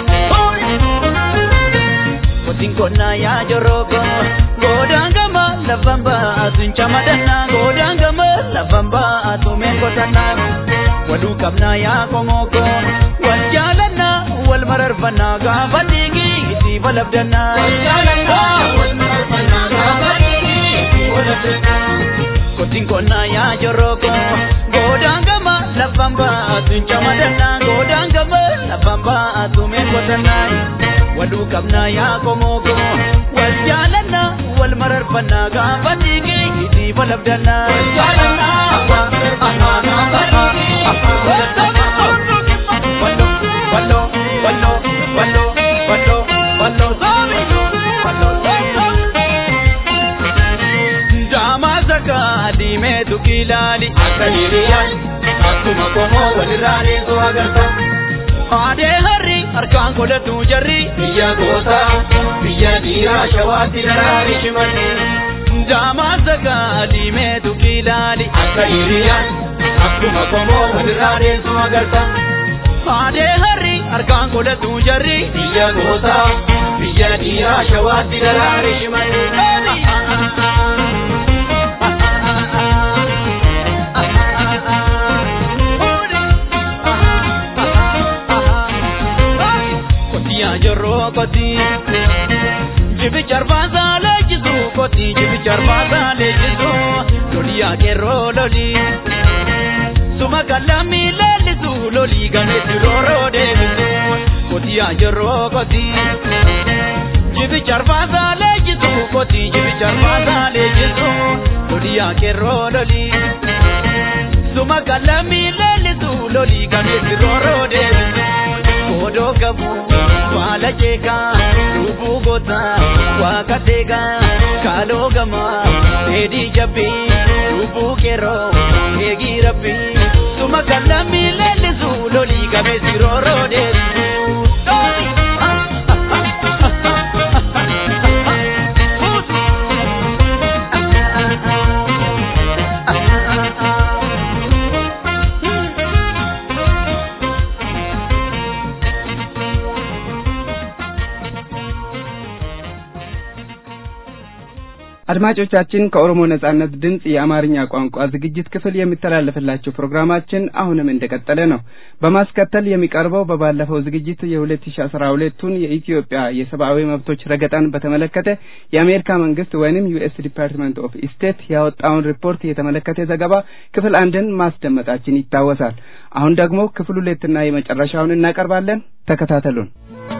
Kotiin konnaa yaa joroko godaan gama lafan baatu hin camadannaa godaan gama lafan baatu mee qotannaa waluu qabnaa yaa komoko wal jaalannaa wal mararfannaa gaafa dhiigi itti balabdannaa. Wal jaalannaa wal mararfannaa gaafa dhiigi itti balabdannaa. Kotiin konnaa yaa joroko godaan gama lafan baatu hin camadannaa godaan gama lafan baatu mee qotannaa. waluu qabnaa yaa komoko wal jaalannaa wal mararfannaa gaafa dhiigi itti balabdannaa. Wal jaalannaa wal mararfannaa gaafa dhiigi Wallo wallo wallo wallo wallo wallo soomi wallo Daamaa sakaa diimeetu kilaali akka hiriyyaan akkuma komoo walirraa deesoo agarta. Aadee harri harkaan godhatu jarri biyya gootaa biyya dhiiraa shawaatti daraari shimalli. Daamaa sagaa diimeetu kilaali akka hiriyyaan akkuma komoo walirraa deessu agarta. Aadee harri harkaan godhatu jarri biyya gootaa biyya dhiiraa shawaatti daraari shimalli. Kotiyaa jorroo kotii jibicha arbaasaa leenjisu kotii jibicha arbaasaa leenjisu loliyaa qeerroo lolii suma kallamii leellisu lolii gameessi rooroo deebisu kotiyaa jorroo kotii jibicha arbaasaa leenjisu kotii jibicha arbaasaa leenjisu loliyaa qeerroo lolii suma kallamii leellisu lolii gameessi rooroo deebisu. Kodoo qabu faala jeekaa lubbuu goota waaqa deegaa kaaloo gamaa dheedhii jabbii lubbuu qeerroo eegii rabbii suma kallamii leellisu lolii gameessi rooroo deebisu. አድማጮቻችን ከኦሮሞ ነጻነት ድምጽ የአማርኛ ቋንቋ ዝግጅት ክፍል የሚተላለፍላችሁ ፕሮግራማችን አሁንም እንደቀጠለ ነው። በማስከተል የሚቀርበው በባለፈው ዝግጅት የ2012ቱን የኢትዮጵያ የሰብአዊ መብቶች ረገጣን በተመለከተ የአሜሪካ መንግስት ወይንም ዩኤስ ዲፓርትመንት ኦፍ ስቴት ያወጣውን ሪፖርት የተመለከተ ዘገባ ክፍል አንድን ማስደመጣችን ይታወሳል። አሁን ደግሞ ክፍል ሁለትና የመጨረሻውን እናቀርባለን። ተከታተሉን።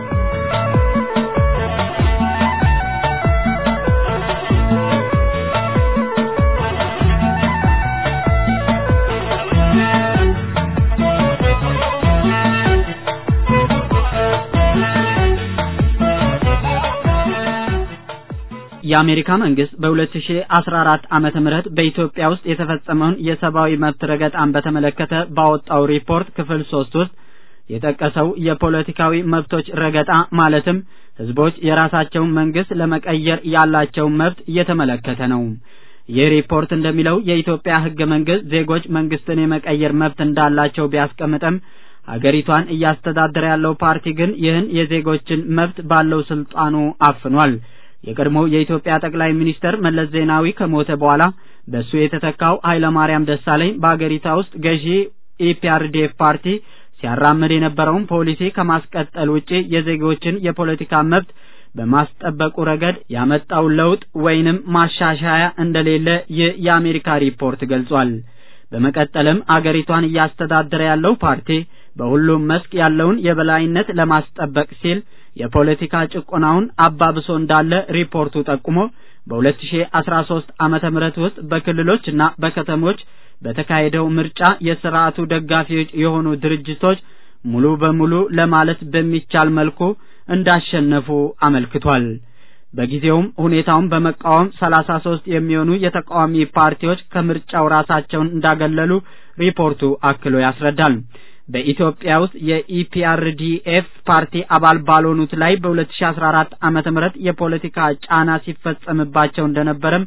የአሜሪካ መንግስት በ2014 ዓመተ ምህረት በኢትዮጵያ ውስጥ የተፈጸመውን የሰብአዊ መብት ረገጣን በተመለከተ ባወጣው ሪፖርት ክፍል ሶስት ውስጥ የጠቀሰው የፖለቲካዊ መብቶች ረገጣ ማለትም ህዝቦች የራሳቸውን መንግስት ለመቀየር ያላቸውን መብት እየተመለከተ ነው። ይህ ሪፖርት እንደሚለው የኢትዮጵያ ህገ መንግስት ዜጎች መንግስትን የመቀየር መብት እንዳላቸው ቢያስቀምጥም ሀገሪቷን እያስተዳደረ ያለው ፓርቲ ግን ይህን የዜጎችን መብት ባለው ስልጣኑ አፍኗል። የቀድሞው የኢትዮጵያ ጠቅላይ ሚኒስትር መለስ ዜናዊ ከሞተ በኋላ በሱ የተተካው ኃይለማርያም ደሳለኝ በአገሪቷ ውስጥ ገዢ ኢፒአርዲኤፍ ፓርቲ ሲያራምድ የነበረውን ፖሊሲ ከማስቀጠል ውጪ የዜጎችን የፖለቲካ መብት በማስጠበቁ ረገድ ያመጣው ለውጥ ወይንም ማሻሻያ እንደሌለ ይህ የአሜሪካ ሪፖርት ገልጿል። በመቀጠልም አገሪቷን እያስተዳደረ ያለው ፓርቲ በሁሉም መስክ ያለውን የበላይነት ለማስጠበቅ ሲል የፖለቲካ ጭቆናውን አባብሶ እንዳለ ሪፖርቱ ጠቁሞ በ2013 ዓመተ ምህረት ውስጥ በክልሎችና በከተሞች በተካሄደው ምርጫ የስርዓቱ ደጋፊዎች የሆኑ ድርጅቶች ሙሉ በሙሉ ለማለት በሚቻል መልኩ እንዳሸነፉ አመልክቷል። በጊዜውም ሁኔታውን በመቃወም 33 የሚሆኑ የተቃዋሚ ፓርቲዎች ከምርጫው ራሳቸውን እንዳገለሉ ሪፖርቱ አክሎ ያስረዳል። በኢትዮጵያ ውስጥ የኢፒአርዲኤፍ ፓርቲ አባል ባልሆኑት ላይ በ2014 ዓመተ ምህረት የፖለቲካ ጫና ሲፈጸምባቸው እንደነበረም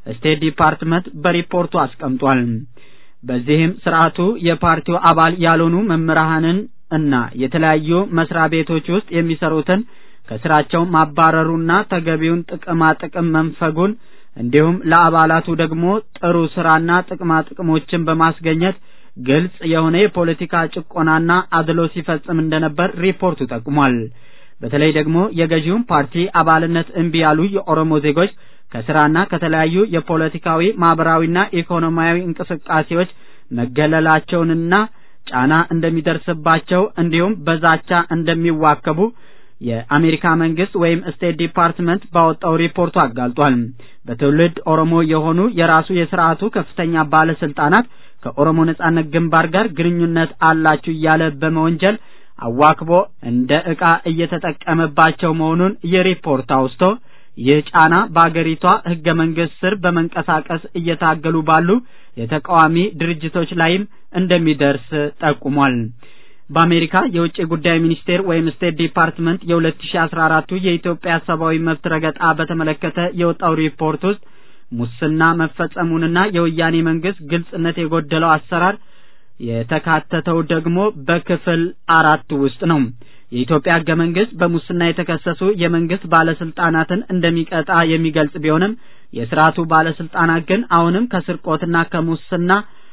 ስቴት ዲፓርትመንት በሪፖርቱ አስቀምጧል። በዚህም ስርዓቱ የፓርቲው አባል ያልሆኑ መምህራንን እና የተለያዩ መስሪያ ቤቶች ውስጥ የሚሰሩትን ከስራቸው ማባረሩና ተገቢውን ጥቅማ ጥቅም መንፈጉን እንዲሁም ለአባላቱ ደግሞ ጥሩ ስራና ጥቅማ ጥቅሞችን በማስገኘት ግልጽ የሆነ የፖለቲካ ጭቆናና አድሎ ሲፈጽም እንደነበር ሪፖርቱ ጠቁሟል። በተለይ ደግሞ የገዢውን ፓርቲ አባልነት እምቢ ያሉ የኦሮሞ ዜጎች ከስራና ከተለያዩ የፖለቲካዊ ማህበራዊና ኢኮኖሚያዊ እንቅስቃሴዎች መገለላቸውንና ጫና እንደሚደርስባቸው እንዲሁም በዛቻ እንደሚዋከቡ የአሜሪካ መንግስት ወይም ስቴት ዲፓርትመንት ባወጣው ሪፖርቱ አጋልጧል። በትውልድ ኦሮሞ የሆኑ የራሱ የስርዓቱ ከፍተኛ ባለስልጣናት ከኦሮሞ ነጻነት ግንባር ጋር ግንኙነት አላችሁ እያለ በመወንጀል አዋክቦ እንደ ዕቃ እየተጠቀመባቸው መሆኑን የሪፖርት አውስቶ ይህ ጫና በአገሪቷ ህገ መንግስት ስር በመንቀሳቀስ እየታገሉ ባሉ የተቃዋሚ ድርጅቶች ላይም እንደሚደርስ ጠቁሟል። በአሜሪካ የውጭ ጉዳይ ሚኒስቴር ወይም ስቴት ዲፓርትመንት የ2014ቱ የኢትዮጵያ ሰብአዊ መብት ረገጣ በተመለከተ የወጣው ሪፖርት ውስጥ ሙስና መፈጸሙንና የወያኔ መንግስት ግልጽነት የጎደለው አሰራር የተካተተው ደግሞ በክፍል አራት ውስጥ ነው። የኢትዮጵያ ህገ መንግስት በሙስና የተከሰሱ የመንግስት ባለስልጣናትን እንደሚቀጣ የሚገልጽ ቢሆንም የስርዓቱ ባለስልጣናት ግን አሁንም ከስርቆትና ከሙስና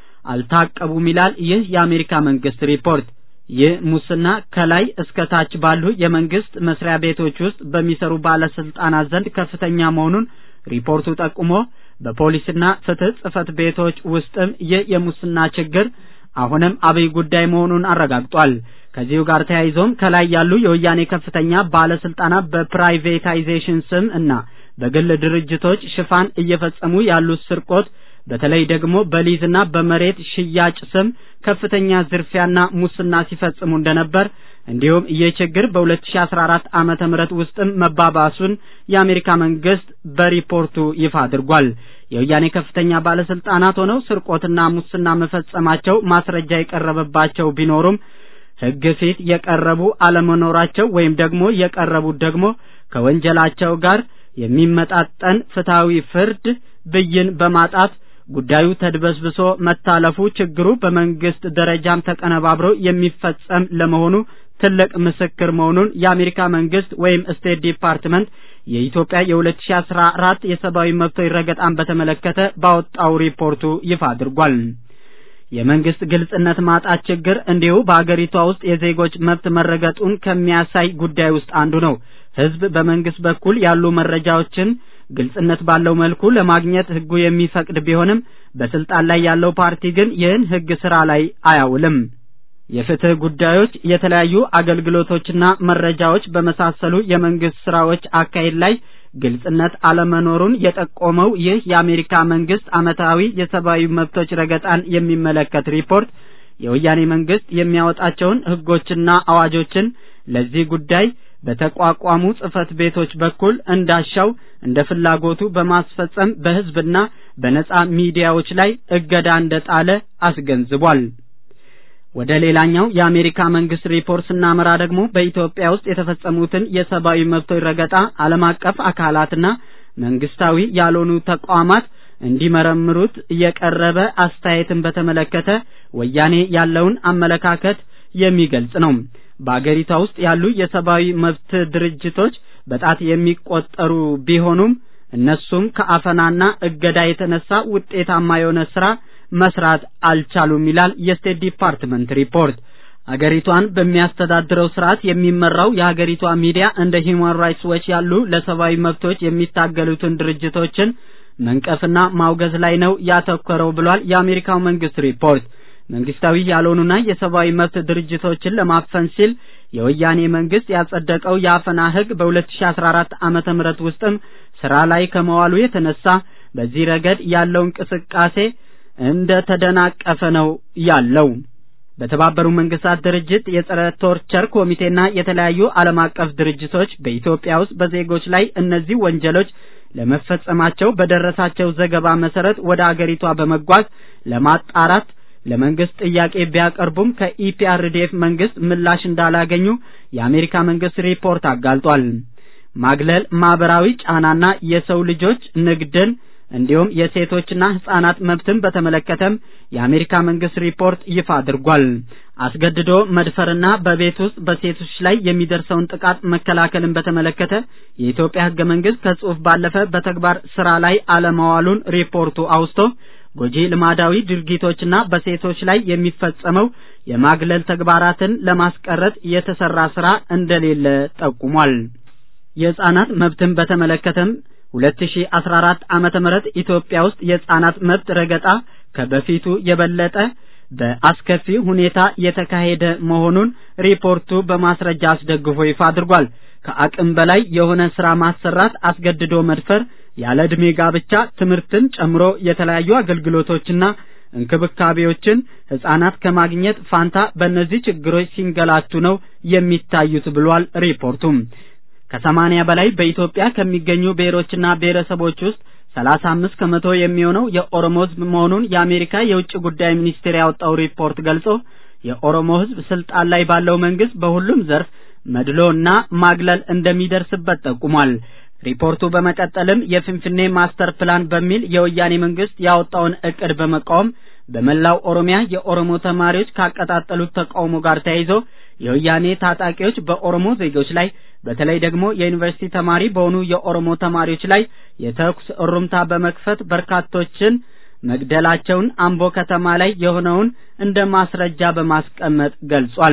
አልታቀቡም ይላል ይህ የአሜሪካ መንግስት ሪፖርት። ይህ ሙስና ከላይ እስከ ታች ባሉ የመንግስት መስሪያ ቤቶች ውስጥ በሚሰሩ ባለስልጣናት ዘንድ ከፍተኛ መሆኑን ሪፖርቱ ጠቁሞ በፖሊስና ፍትህ ጽህፈት ቤቶች ውስጥም ይህ የሙስና ችግር አሁንም አብይ ጉዳይ መሆኑን አረጋግጧል። ከዚሁ ጋር ተያይዞም ከላይ ያሉ የወያኔ ከፍተኛ ባለስልጣናት በፕራይቬታይዜሽን ስም እና በግል ድርጅቶች ሽፋን እየፈጸሙ ያሉት ስርቆት በተለይ ደግሞ በሊዝና በመሬት ሽያጭ ስም ከፍተኛ ዝርፊያና ሙስና ሲፈጽሙ እንደነበር እንዲሁም ይህ ችግር በ2014 ዓመተ ምህረት ውስጥም መባባሱን የአሜሪካ መንግስት በሪፖርቱ ይፋ አድርጓል። የወያኔ ከፍተኛ ባለስልጣናት ሆነው ስርቆትና ሙስና መፈጸማቸው ማስረጃ የቀረበባቸው ቢኖሩም ሕግ ፊት የቀረቡ አለመኖራቸው ወይም ደግሞ የቀረቡት ደግሞ ከወንጀላቸው ጋር የሚመጣጠን ፍትሐዊ ፍርድ ብይን በማጣት ጉዳዩ ተድበስብሶ መታለፉ ችግሩ በመንግስት ደረጃም ተቀነባብሮ የሚፈጸም ለመሆኑ ትልቅ ምስክር መሆኑን የአሜሪካ መንግስት ወይም ስቴት ዲፓርትመንት የኢትዮጵያ የ2014 የሰብአዊ መብቶች ረገጣን በተመለከተ ባወጣው ሪፖርቱ ይፋ አድርጓል። የመንግስት ግልጽነት ማጣት ችግር እንዲሁ በአገሪቷ ውስጥ የዜጎች መብት መረገጡን ከሚያሳይ ጉዳይ ውስጥ አንዱ ነው። ህዝብ በመንግስት በኩል ያሉ መረጃዎችን ግልጽነት ባለው መልኩ ለማግኘት ህጉ የሚፈቅድ ቢሆንም በስልጣን ላይ ያለው ፓርቲ ግን ይህን ህግ ስራ ላይ አያውልም። የፍትህ ጉዳዮች፣ የተለያዩ አገልግሎቶችና መረጃዎች በመሳሰሉ የመንግስት ስራዎች አካሄድ ላይ ግልጽነት አለመኖሩን የጠቆመው ይህ የአሜሪካ መንግስት አመታዊ የሰብአዊ መብቶች ረገጣን የሚመለከት ሪፖርት የወያኔ መንግስት የሚያወጣቸውን ህጎችና አዋጆችን ለዚህ ጉዳይ በተቋቋሙ ጽህፈት ቤቶች በኩል እንዳሻው እንደ ፍላጎቱ በማስፈጸም በህዝብና በነጻ ሚዲያዎች ላይ እገዳ እንደጣለ አስገንዝቧል። ወደ ሌላኛው የአሜሪካ መንግስት ሪፖርት ስናመራ ደግሞ በኢትዮጵያ ውስጥ የተፈጸሙትን የሰብአዊ መብቶች ረገጣ ዓለም አቀፍ አካላትና መንግስታዊ ያልሆኑ ተቋማት እንዲመረምሩት የቀረበ አስተያየትን በተመለከተ ወያኔ ያለውን አመለካከት የሚገልጽ ነው። በአገሪቷ ውስጥ ያሉ የሰብአዊ መብት ድርጅቶች በጣት የሚቆጠሩ ቢሆኑም እነሱም ከአፈናና እገዳ የተነሳ ውጤታማ የሆነ ስራ መስራት አልቻሉም ይላል የስቴት ዲፓርትመንት ሪፖርት። አገሪቷን በሚያስተዳድረው ስርዓት የሚመራው የሀገሪቷ ሚዲያ እንደ ሂውማን ራይትስ ዎች ያሉ ለሰብአዊ መብቶች የሚታገሉትን ድርጅቶችን መንቀፍና ማውገዝ ላይ ነው ያተኮረው ብሏል የአሜሪካው መንግስት ሪፖርት። መንግስታዊ ያልሆኑና የሰብአዊ መብት ድርጅቶችን ለማፈን ሲል የወያኔ መንግስት ያጸደቀው የአፈና ህግ በ2014 ዓመተ ምህረት ውስጥም ስራ ላይ ከመዋሉ የተነሳ በዚህ ረገድ ያለው እንቅስቃሴ እንደ ተደናቀፈ ነው ያለው። በተባበሩ መንግስታት ድርጅት የጸረ ቶርቸር ኮሚቴና የተለያዩ ዓለም አቀፍ ድርጅቶች በኢትዮጵያ ውስጥ በዜጎች ላይ እነዚህ ወንጀሎች ለመፈጸማቸው በደረሳቸው ዘገባ መሰረት ወደ አገሪቷ በመጓዝ ለማጣራት ለመንግስት ጥያቄ ቢያቀርቡም ከኢፒአርዲኤፍ መንግስት ምላሽ እንዳላገኙ የአሜሪካ መንግስት ሪፖርት አጋልጧል። ማግለል፣ ማህበራዊ ጫናና የሰው ልጆች ንግድን እንዲሁም የሴቶችና ህጻናት መብትን በተመለከተም የአሜሪካ መንግስት ሪፖርት ይፋ አድርጓል። አስገድዶ መድፈርና በቤት ውስጥ በሴቶች ላይ የሚደርሰውን ጥቃት መከላከልን በተመለከተ የኢትዮጵያ ህገ መንግስት ከጽሑፍ ባለፈ በተግባር ስራ ላይ አለማዋሉን ሪፖርቱ አውስቶ ጎጂ ልማዳዊ ድርጊቶችና በሴቶች ላይ የሚፈጸመው የማግለል ተግባራትን ለማስቀረት የተሰራ ስራ እንደሌለ ጠቁሟል። የህጻናት መብትን በተመለከተም 2014 ዓመተ ምህረት ኢትዮጵያ ውስጥ የህጻናት መብት ረገጣ ከበፊቱ የበለጠ በአስከፊ ሁኔታ የተካሄደ መሆኑን ሪፖርቱ በማስረጃ አስደግፎ ይፋ አድርጓል። ከአቅም በላይ የሆነ ስራ ማሰራት፣ አስገድዶ መድፈር፣ ያለ ዕድሜ ጋብቻ፣ ትምህርትን ጨምሮ የተለያዩ አገልግሎቶችና እንክብካቤዎችን ህጻናት ከማግኘት ፋንታ በእነዚህ ችግሮች ሲንገላቱ ነው የሚታዩት ብሏል ሪፖርቱም። ከሰማኒያ በላይ በኢትዮጵያ ከሚገኙ ብሔሮችና ብሔረሰቦች ውስጥ ሰላሳ አምስት ከመቶ የሚሆነው የኦሮሞ ህዝብ መሆኑን የአሜሪካ የውጭ ጉዳይ ሚኒስቴር ያወጣው ሪፖርት ገልጾ የኦሮሞ ህዝብ ስልጣን ላይ ባለው መንግስት በሁሉም ዘርፍ መድሎና ማግለል እንደሚደርስበት ጠቁሟል። ሪፖርቱ በመቀጠልም የፍንፍኔ ማስተር ፕላን በሚል የወያኔ መንግስት ያወጣውን እቅድ በመቃወም በመላው ኦሮሚያ የኦሮሞ ተማሪዎች ካቀጣጠሉት ተቃውሞ ጋር ተያይዞ የወያኔ ታጣቂዎች በኦሮሞ ዜጎች ላይ በተለይ ደግሞ የዩኒቨርሲቲ ተማሪ በሆኑ የኦሮሞ ተማሪዎች ላይ የተኩስ እሩምታ በመክፈት በርካቶችን መግደላቸውን አምቦ ከተማ ላይ የሆነውን እንደ ማስረጃ በማስቀመጥ ገልጿል።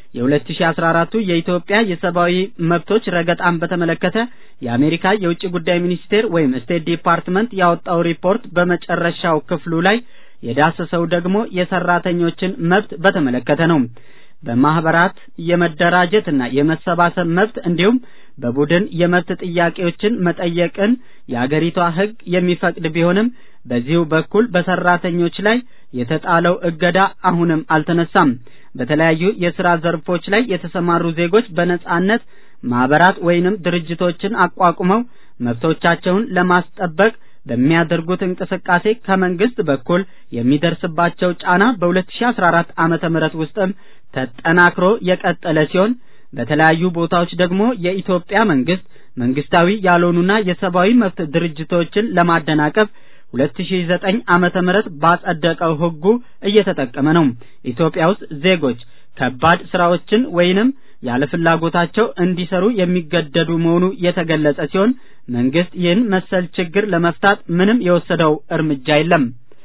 የ2014ቱ የኢትዮጵያ የሰብአዊ መብቶች ረገጣን በተመለከተ የአሜሪካ የውጭ ጉዳይ ሚኒስቴር ወይም ስቴት ዲፓርትመንት ያወጣው ሪፖርት በመጨረሻው ክፍሉ ላይ የዳሰሰው ደግሞ የሰራተኞችን መብት በተመለከተ ነው። በማህበራት የመደራጀትና የመሰባሰብ መብት እንዲሁም በቡድን የመብት ጥያቄዎችን መጠየቅን የአገሪቷ ሕግ የሚፈቅድ ቢሆንም በዚሁ በኩል በሰራተኞች ላይ የተጣለው እገዳ አሁንም አልተነሳም። በተለያዩ የሥራ ዘርፎች ላይ የተሰማሩ ዜጎች በነጻነት ማህበራት ወይንም ድርጅቶችን አቋቁመው መብቶቻቸውን ለማስጠበቅ በሚያደርጉት እንቅስቃሴ ከመንግስት በኩል የሚደርስባቸው ጫና በ2014 ዓመተ ምህረት ውስጥም ተጠናክሮ የቀጠለ ሲሆን በተለያዩ ቦታዎች ደግሞ የኢትዮጵያ መንግስት መንግስታዊ ያልሆኑና የሰብአዊ መብት ድርጅቶችን ለማደናቀፍ 2009 ዓመተ ምህረት ባጸደቀው ህጉ እየተጠቀመ ነው። ኢትዮጵያ ውስጥ ዜጎች ከባድ ስራዎችን ወይንም ያለ ፍላጎታቸው እንዲሰሩ የሚገደዱ መሆኑ የተገለጸ ሲሆን መንግስት ይህን መሰል ችግር ለመፍታት ምንም የወሰደው እርምጃ የለም።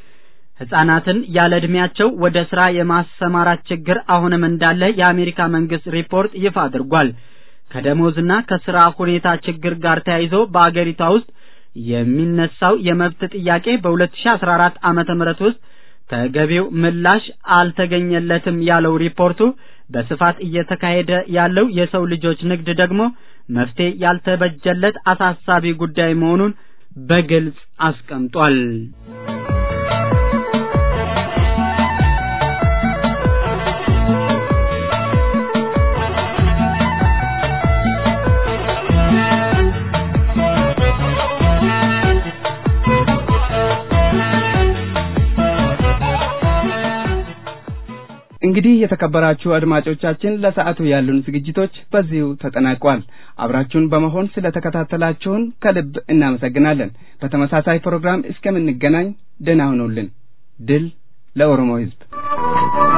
ህጻናትን ያለ ዕድሜያቸው ወደ ስራ የማሰማራት ችግር አሁንም እንዳለ የአሜሪካ መንግስት ሪፖርት ይፋ አድርጓል። ከደሞዝና ከስራ ሁኔታ ችግር ጋር ተያይዞ በአገሪቷ ውስጥ የሚነሳው የመብት ጥያቄ በ2014 ዓመተ ምህረት ውስጥ ተገቢው ምላሽ አልተገኘለትም ያለው ሪፖርቱ በስፋት እየተካሄደ ያለው የሰው ልጆች ንግድ ደግሞ መፍትሄ ያልተበጀለት አሳሳቢ ጉዳይ መሆኑን በግልጽ አስቀምጧል። እንግዲህ የተከበራችሁ አድማጮቻችን ለሰዓቱ ያሉን ዝግጅቶች በዚሁ ተጠናቋል። አብራችሁን በመሆን ስለተከታተላችሁን ከልብ እናመሰግናለን። በተመሳሳይ ፕሮግራም እስከምንገናኝ ደህና ሁኑልን። ድል ለኦሮሞ ሕዝብ!